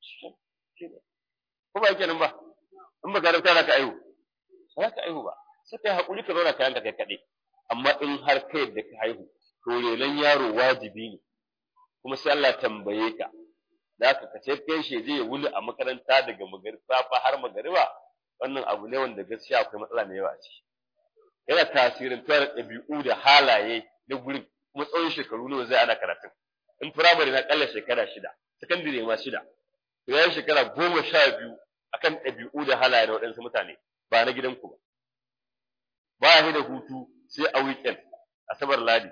ko ba yake nan ba in ba garanta za ka aihu ba za ka aihu ba sai kai hakuri ka zauna kayan ka kai kaɗai amma in har ka yadda ka haihu to renon yaro wajibi ne kuma sai Allah tambaye ka da ka kace kai shi zai wuni a makaranta daga safa har magariba wannan abu ne wanda gaskiya akwai matsala mai yawa a ciki yana tasirin tare ɗabi'u da halaye na gurin kuma tsawon shekaru nawa zai ana karatun in firamare na ƙalla shekara shida sakandire ma shida to yayin shekara goma sha biyu akan ɗabi'u da halaye na waɗansu mutane ba na gidanku ba ba ya da hutu sai a weekend asabar ladi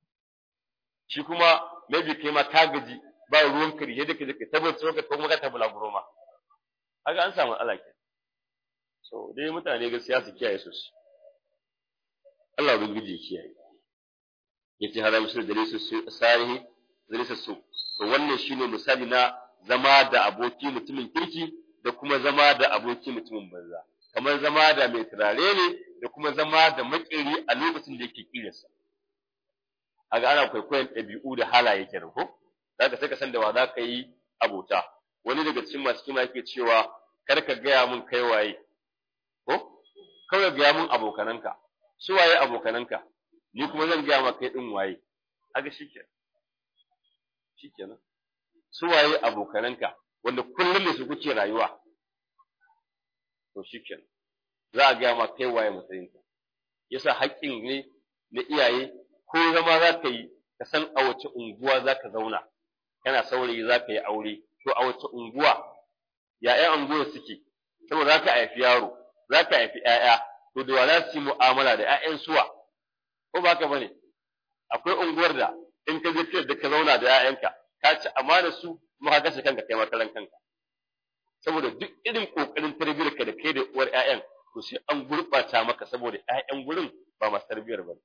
shi kuma maybe kai ma ka gaji ba ruwan kari yadda ka ka tabbatar ka kuma ka tabbala guro ma haka an samu Allah ke so dai mutane gaskiya su kiyaye sosai Allah ubangiji ya kiyaye yace haram shi da su sarihi zalisa su to wannan shine misali na zama da aboki mutumin kirki da kuma zama da aboki mutumin banza kamar zama da mai turare ne da kuma zama da makeri a lokacin da yake kiransa aga ana kwaikwayon ɗabi'u da halaye kenan ko zaka sai ka san da wa za ka yi abota wani daga cikin masu kima yake cewa kar ka gaya mun kai waye ko kawai gaya mun abokananka su waye abokananka ni kuma zan gaya maka kai din waye aga shikenan shikenan su waye abokananka wanda kullum da su kuke rayuwa to shikenan za a gaya ma kai waye matsayinka yasa haƙƙin ne na iyaye ko zama za ka yi ka san a wace unguwa za ka zauna kana saurayi za ka yi aure to a wace unguwa ya ƴan unguwar suke saboda za ka haifi yaro za ka haifi ƴaƴa to da wa za su yi mu'amala da ƴaƴan suwa ko ba ka bane akwai unguwar da in ka je da ka zauna da ƴaƴanka ka ci amana su kuma ka kashe kanka kai makaran kanka saboda duk irin kokarin tarbiyyar ka da kai da uwar ƴaƴan to sai an gurɓata maka saboda ƴaƴan gurin ba masu tarbiyyar ba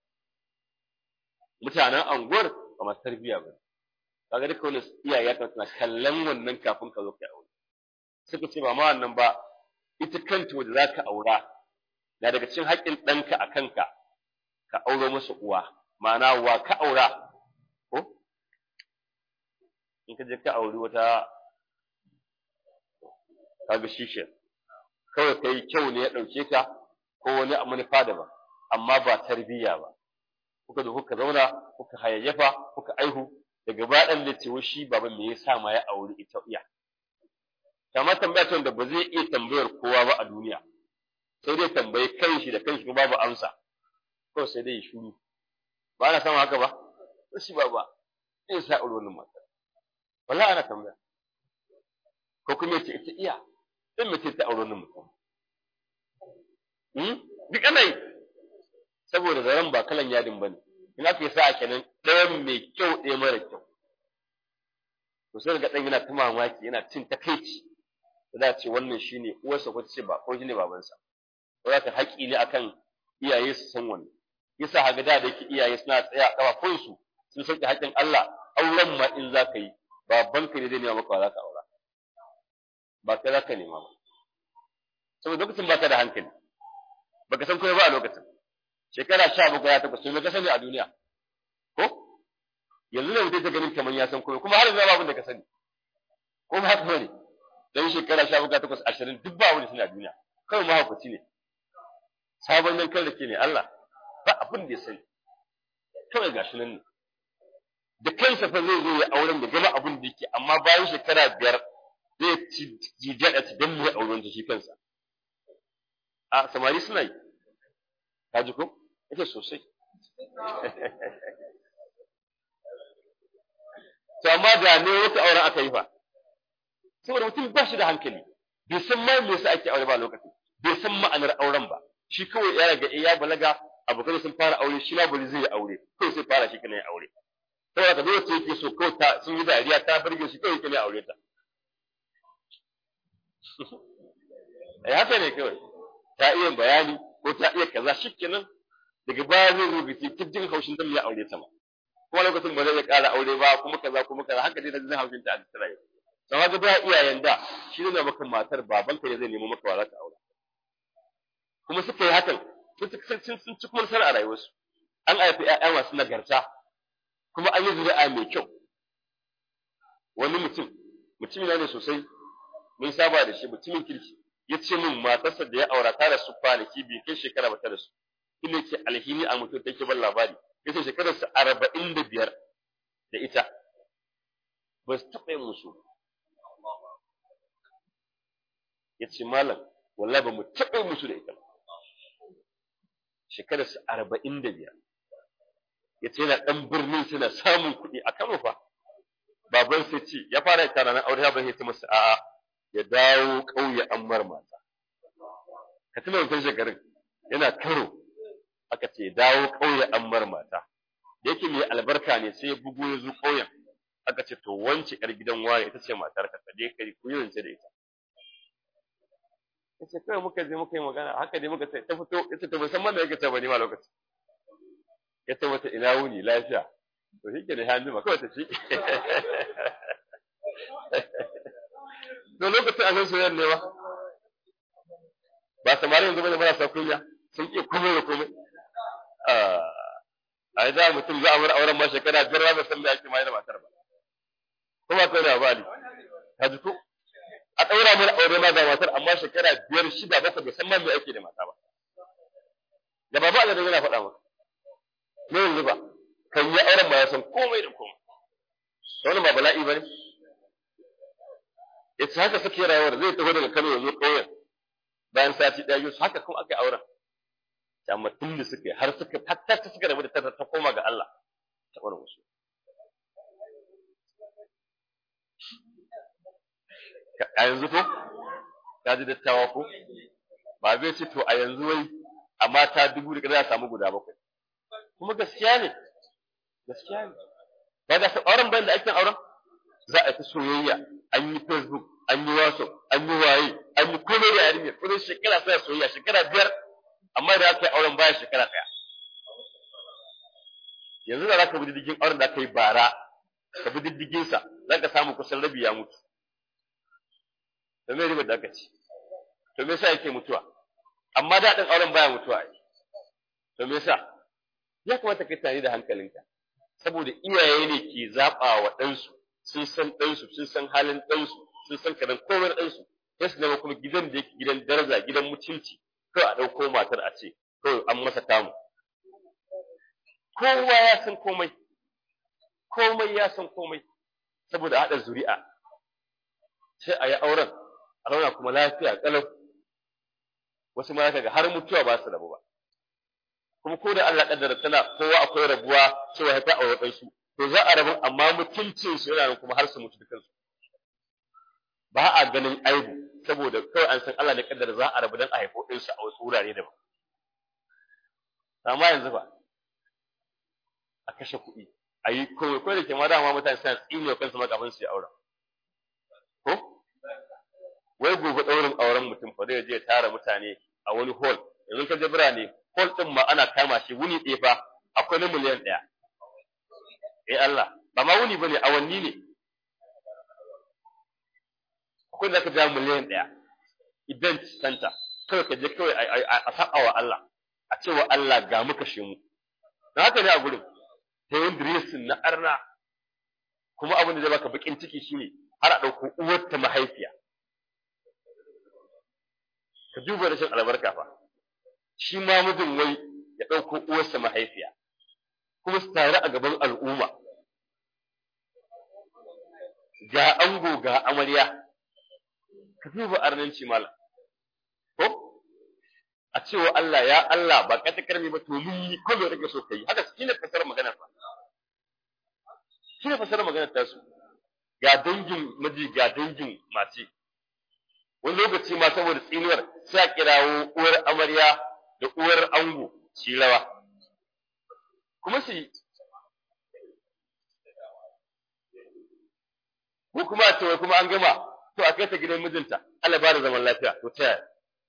mutanen anguwar ba masu tarbiyya ba kaga duka wani iyaye ya kamata na kallon wannan kafin ka zo ka aure suka ce ba ma wannan ba ita kanta wanda za ka aura na daga cikin haƙƙin ɗanka a kanka ka auro masa uwa ma'ana wa ka aura ko in ka je ka auri wata kaga shishin kawai kai kyau ne ya ɗauke ka ko wani manufa daban amma ba tarbiyya ba kuka zo kuka zauna kuka hayayyafa kuka aihu daga baɗan da cewa shi baban me yasa ma ya auri ita iya kama tambaya ce da ba zai iya tambayar kowa ba a duniya sai dai tambayi kanshi da kanshi kuma babu amsa ko sai dai shuru ba ana samun haka ba to shi ba ba in sa aure wannan mata wallahi ana tambaya ko kuma ce ita iya dan mace ta aure wannan mutum hmm duk ana yi saboda zaren ba kalan yadin bane in aka yi sa'a kenan ɗayan mai kyau ɗaya mara kyau to sai ga ɗan yana ta mamaki yana cin takaici da za ce wannan shine uwarsa ko ce ba ko shine babansa to za ka haƙi ne akan iyaye su san wannan yasa haga da da yake iyaye suna tsaya a kafafun su sun sauke haƙin Allah auren ma in za ka yi babanka ne zai nema maka za ka aura ba kai za ka nema ba saboda lokacin baka da hankali baka san komai ba a lokacin shekara sha bakwai ya takwas me ka sani a duniya ko yanzu ne mutum ta ganin kamar ya san komai kuma har yanzu ba abin da ka sani ko ba haka bane dan shekara sha bakwai takwas ashirin duk ba wani suna duniya kawai mahaukaci ne sabon yankan da ke ne Allah ba abin da ya sani kawai gashi nan ne da kansa fa zai zo ya auren da gama abin da yake amma bayan shekara biyar zai ci jijiyar a don mu auren ta shi kansa a samari suna yi ka ji ko ake sosai to amma da ne wata auren aka yi fa saboda mutum ba shi da hankali bai san ma me yasa ake aure ba lokaci bai san ma'anar auren ba shi kawai ya raga ya balaga abokan sun fara aure shi ma bari zai yi aure kawai sai fara shi kana ya aure saboda ka dole sai yake so kawai ta sun yi dariya ta burge shi kawai kana ya aure ta eh haka ne kawai ta iya bayani ko ta iya kaza shikenan daga baya zai rubuce kijin haushin dan ya aure ta ma kuma lokacin ba zai ƙara aure ba kuma kaza kuma kaza haka dai da zai haushin ta a cikin rayuwa sau haka ba iyayen da shi ne maka matar babanka ne zai nemo maka wa za ka aure kuma suka yi hakan sun sun ci kuma a rayuwarsu an haifi ƴaƴa masu nagarta kuma an yi zuri'a mai kyau wani mutum mutum ne sosai mun saba da shi mutumin kirki ya ce min matarsa da ya aura ta da su kwanaki biyu kai shekara ba ta da su ina ke alhini a mutum take ban labari ya ce shekararsa arba'in da biyar da ita ba su taɓa yin musu ya ce malam wallahi ba mu taɓa yin musu da ita ba shekararsa arba'in da biyar ya ce yana ɗan birnin suna samun kuɗi a kano fa baban sai ce ya fara tara na aure ba sai masa a'a ya dawo ƙauye an mar mata ka tuna wancan shekarun yana karo aka ce dawo ƙauye an mar mata da yake mai albarka ne sai ya bugo ya zo ƙauyen aka ce to wance yar gidan ware ita ce matar ka je kai ku yi da ita yace kai muka je muka yi magana haka dai muka ta fito yace to musamman da yake ta bani ma lokaci yace mata ina wuni lafiya to shi ke da hannu ma kawai ta ci to lokacin an san soyayya ne ba ba samari yanzu bane marasa kunya sun iya komai da komai a yi za mutum za a bar auren ma shekara biyar ba san me ake mai da matar ba kuma kai da bali ka ji ko a ɗaura mana aure ma da matar amma shekara biyar shida bakwai bai san ma me ake da mata ba da ba ba da yana faɗa maka me yanzu ba kan yi auren ma ya san komai da komai wani ba bala'i ba ne ita haka suke rayuwar zai taho daga Kano ya zo ƙauyen bayan sati ɗaya yau haka kuma aka yi auren amma tun da suka yi har suka hatta ta suka rabu da ta ta koma ga Allah ta ɓarin wasu a yanzu ko ka ji dattawa ko ba zai ce to a yanzu wai a mata dubu da za a samu guda bakwai kuma gaskiya ne gaskiya ne ba da auren bayan da ake auren za a ta soyayya an yi facebook an yi whatsapp an yi waye an yi komai da yarinya kudin shekara sai soyayya shekara biyar amma da aka yi auren baya shekara ɗaya yanzu da za ka bi diddigin auren da aka yi bara ka bi diddigin sa za ka samu kusan rabi ya mutu to me ribar da aka ci to me yasa yake mutuwa amma daɗin auren baya mutuwa ai to me yasa ya kamata ka tani da hankalinka saboda iyaye ne ke zaɓa wa ɗansu sun san ɗansu sun san halin ɗansu sun san karan komai ɗansu sai su zama kuma gidan da yake gidan daraja gidan mutunci kawai a ɗauko matar a ce kawai an masa tamu kowa ya san komai komai ya san komai saboda haɗa zuri'a sai a yi auren a zauna kuma lafiya ƙalau wasu ma ga har mutuwa ba su rabu ba kuma ko da Allah kaddara tana kowa akwai rabuwa cewa ta aure ɗansu to za a rabu amma mutuncin su yana nan kuma har su mutu dukansu ba a ganin aibu saboda kawai an san Allah ne kaddara za a rabu dan a haifo ɗinsu a wasu wurare daban amma yanzu ba a kashe kuɗi a yi komai ko da ke ma dama mutane suna tsine kansu ma kafin su yi auren ko wai gobe ɗaurin auren mutum fa zai je tara mutane a wani hall yanzu ka je birane hall ɗin ma ana kama shi wuni ɗaya fa akwai na miliyan ɗaya eh Allah ba ma wuni bane awanni ne akwai da ka ja miliyan ɗaya event center kawai ka je kawai a saba wa Allah a cewa Allah ga muka shi mu da haka ne a gurin ta yin dressing na arna kuma abin da zai baka bakin ciki shine har a ɗauko uwarta mahaifiya ka duba rashin albarka fa shi ma mijin wai ya ɗauko uwarsa mahaifiya kuma su tare a gaban al'umma ga ango ga amarya ka duba arnanci mala ko a cewa Allah ya Allah ba ka takarmi ba to mun yi ko me kake so kai haka shine fasara magana fa shine fasara magana ta su ga dangin miji ga dangin mace wani lokaci ma saboda tsinuwar sai a kirawo uwar amarya da uwar ango shi rawa kuma su ko kuma a ce kuma an gama to a kai ta gidan mijinta Allah ba da zaman lafiya to ta yaya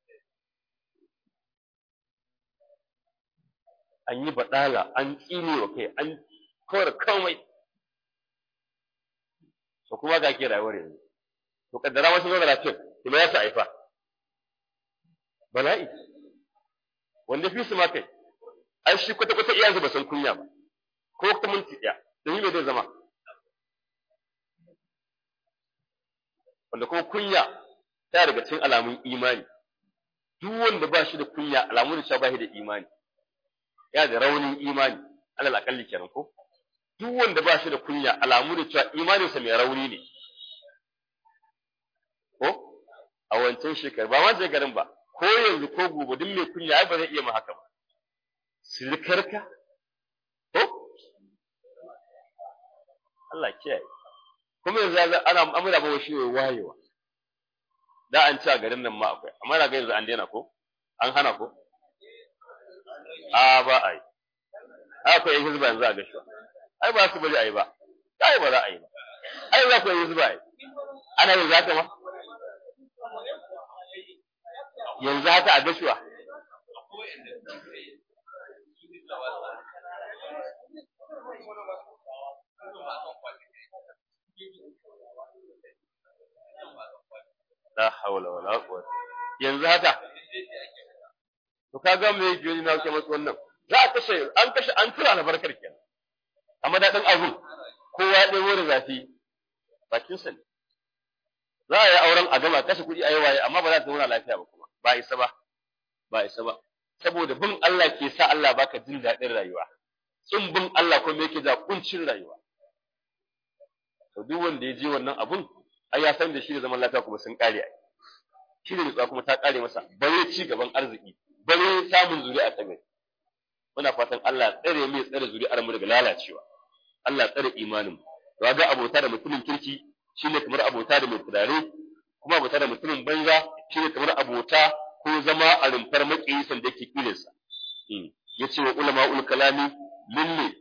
an yi baɗala an tsine wa kai an kawar komai to kuma ga ke rayuwar yanzu to kaddara wasu zo da lafiyar to me yasa aifa bala'i wanda fi su ma kai ai shi kwata kwata iyayensa ba san kunya ba ko ta minti ɗaya da yi me zai zama wanda kuma kunya ta daga cikin alamun imani duk wanda ba shi da kunya alamun da ba shi da imani ya da raunin imani alal akalli kenan ko duk wanda ba shi da kunya alamu da cewa imaninsa mai rauni ne ko a wancan shekaru ba ma garin ba ko yanzu ko gobe duk mai kunya ai ba zai iya ma haka ba silikarka ko Allah kiyaye kuma yanzu ana amura ba shi wayewa da an ci a garin nan ma akwai amma na ga yanzu an daina ko an hana ko a ba a yi akwai yan hizba yanzu a gashuwa ai ba su bari a yi ba ai ba za a yi ba ai za ku yi hizba ai ana yin zaka ma yanzu haka a gashuwa la hawla wala quwwata yanzu haka to kaga me yake yi na ke masu wannan za a kashe an kashe an tura albarkar kenan amma daɗin abun kowa ya ɗebo da zafi bakin sa ne za a yi auren a gama kashe kuɗi a yi waye amma ba za ta zauna lafiya ba kuma ba isa ba ba isa ba saboda bin Allah ke sa Allah baka jin daɗin rayuwa in bin Allah kuma yake da kuncin rayuwa to duk wanda ya je wannan abun ai ya san da shi da zaman lafiya kuma sun kare ai shi da nutsuwa kuma ta kare masa bare ci gaban arziki bare samun zuri'a ta gari muna fatan Allah tsare mu tsare zuri'ar mu daga lalacewa Allah tsare imanin mu to ga abota da mutumin kirki shine kamar abota da mai turare kuma abota da mutumin banza shine kamar abota ko zama a rumfar maƙiyi sanda yake kilinsa yace wa ulama ul kalami lille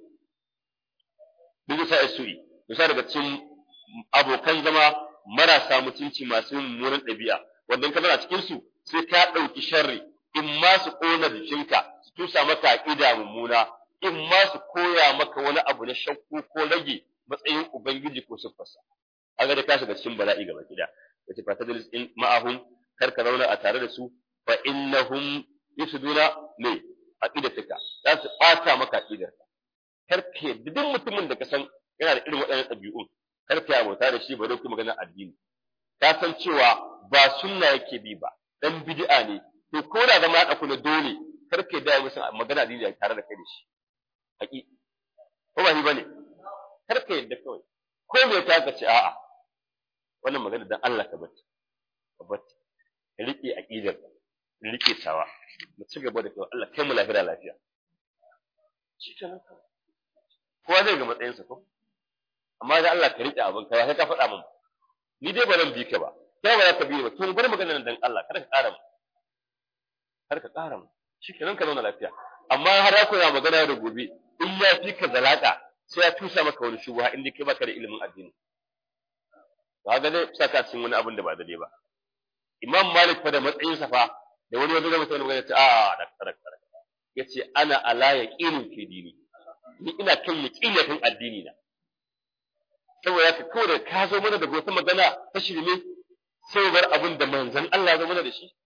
bisa su'i bisa daga cikin abokan zama marasa mutunci masu mummunan ɗabi'a wanda ka zana cikin su sai ka ɗauki sharri in ma su ƙona jikinka su tusa maka aƙida mummuna in ma su koya maka wani abu na shakku ko rage matsayin ubangiji ko siffarsa aga da ka shiga cikin bala'i gaba gida yace fa tadlis in ma'ahum kar ka zauna a tare da su fa innahum yusduna me aqidatuka za su ɓata maka aqidarka kar ka yadda duk mutumin da ka san yana da irin waɗannan ɗabi'un kar ka abota da shi ba dai kuma magana addini ka san cewa ba sunna yake bi ba dan bid'a ne to ko da zama ya na dole kar ka da musu magana addini tare da kai da shi haƙi ko ba shi bane kar ka yadda kawai ko me ta ka ce a'a wannan magana dan Allah ka bata ka bata ka rike aqidar ka rike tawa mu ci gaba da kai Allah kai mu lafiya lafiya shi kenan kowa zai ga matsayinsa ko amma da Allah ka rike abin ka sai ka faɗa min ni dai ba zan bi ka ba kai ba za ka bi ba to bar magana dan Allah kada ka ƙara mu kar ka ƙara mu shikenan ka zauna lafiya amma har ya koya magana da gobe in ya fi ka zalaka sai ya tusa maka wani shubha inda kai baka da ilimin addini ba ga dai saka cikin wani abin da ba daidai ba Imam Malik fa da matsayin sa fa da wani wanda zai magana ta a da kada kada yace ana ala yaqinin fi dini ni ina kan yaqinin addini na saboda ka kawai da ka zo mana da wata magana ta shirme sai bar abin da manzon Allah zo mana da shi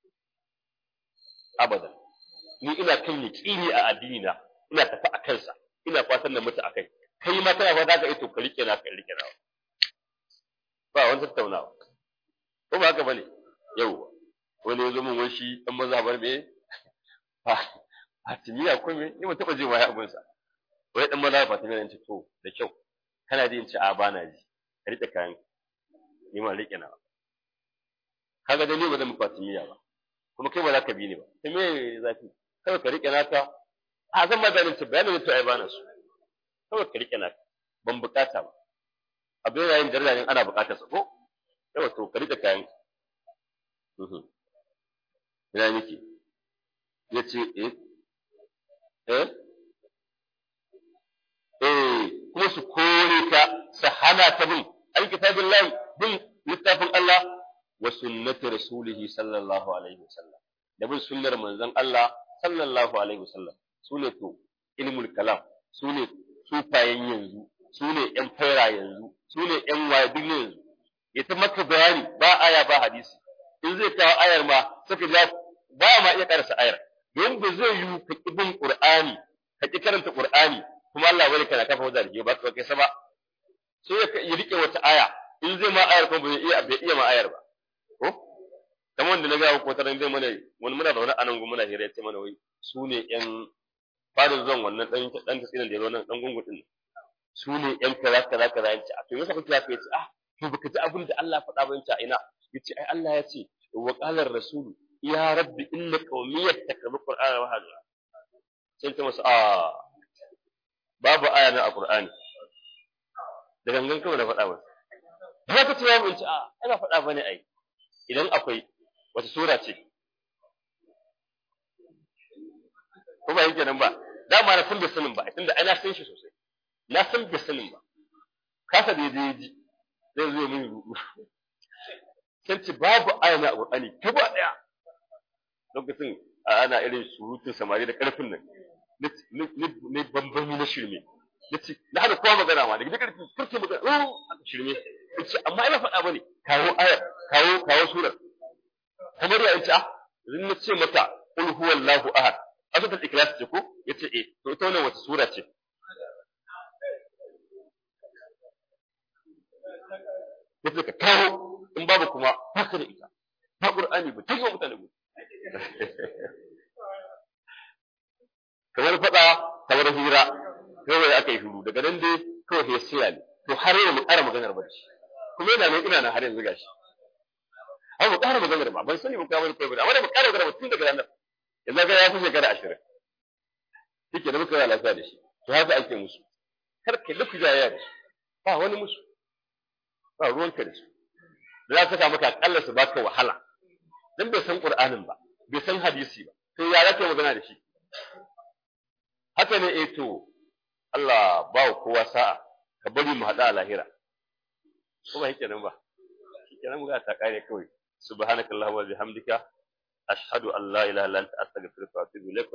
abadan ni ina kan yaqini a addini na ina tafi a kansa ina fatan na mutu akai kai ma kana fata ka ito ka rike na ka rike na ba wani tattaunawa ko ba haka bane yauwa wani ya zo min wani shi dan mazhabar me Fatimiya ko me ni ban taba jin waya abun sa wai dan mazhabar Fatimiya ne ce to da kyau kana ji in ce a bana ji ka rike kayan ni ma rike na kaga da ni ba zan mu Fatimiya ba kuma kai ba za ka bi ni ba ta me zafi kawai ka rike naka a zan ma bayanin ce bayanin to ai bana su kawai ka rike naka ban bukata ba abin yayin da ne ana bukatar sa ko yawa to ka rike kayan ina nake yace eh eh eh kuma su kore ka su hana ta bin alkitabin lahi bin littafin Allah wa sunnati rasulihi sallallahu alaihi wasallam da bin sunnar manzon Allah sallallahu alaihi wasallam sune to ilmul kalam sune sufayen yanzu sune yan faira yanzu sune yan wayadin yanzu ita maka bayani ba aya ba hadisi in zai kawo ayar ma suka ja ba ma iya karasa ayar don ba zai yi ka ki bin qur'ani ka ki karanta qur'ani kuma Allah bane kana kafa wajen da ba ka kai sama sai ya rike wata aya in zai ma ayar kuma bai iya bai iya ma ayar ba ko kamar wanda na ga ko taran zai mana wani muna da wani anan gu muna hira yace mana wai su ne yan fadin zon wannan dan dan tasirin da ya zo nan dan gungun din su ne yan kaza kaza kaza yace a to yasa kuke haka yace ah to baka ji abin da Allah faɗa ba yace a ina yace ai Allah ya ce wa qala ar-rasul ya rabbi inna qaumi yattakabu qur'ana wa hada sai ta masa ah babu aya na a qur'ani da gangan kawai na faɗa masa ba ka ce ya mun ci a ana faɗa bane ai idan akwai wata sura ce ko ba yake nan ba dama na san bai sanin ba tunda ai na san shi sosai na san bai sanin ba kasa da yaje ji zai zo min rubu sai ce babu aya na Qur'ani ta ba daya lokacin ana irin surutun samari da karfin nan ne bambami na shirme nace na hada kowa magana ma daga karfi kurke magana oh aka shirme nace amma ina faɗa bane kawo ayar kawo kawo surar kamar ya ce ah idan na ce mata qul huwallahu ahad asatul ikhlas ce ko yace eh to ita wannan wata sura ce yace ka kawo in babu kuma haka da ita ba qur'ani ba take mutane mu kamar fada kamar hira kawai aka yi shiru daga nan dai kawai sai sila ne to har yau mu ƙara maganar bacci kuma yana nan ina na har yanzu gashi har mu ƙara maganar ba ban sani mu kawo kai ba amma da mu ƙara maganar tun daga nan yanzu ga ya fi shekara ashirin shike da muka yi lafiya da shi to haka ake musu kar ka luku jayayya da su ba wani musu ba ruwanka da su da za ka sa maka akalla su baka wahala dan bai san qur'anin ba bai san hadisi ba to ya zaka magana da shi haka ne eh to Allah ba kowa sa'a ka bari mu hada a lahira ko ba yake nan ba kenan mu ga ta kare kawai subhanakallahumma wa bihamdika ashhadu an la ilaha illa anta astaghfiruka wa atubu ilaik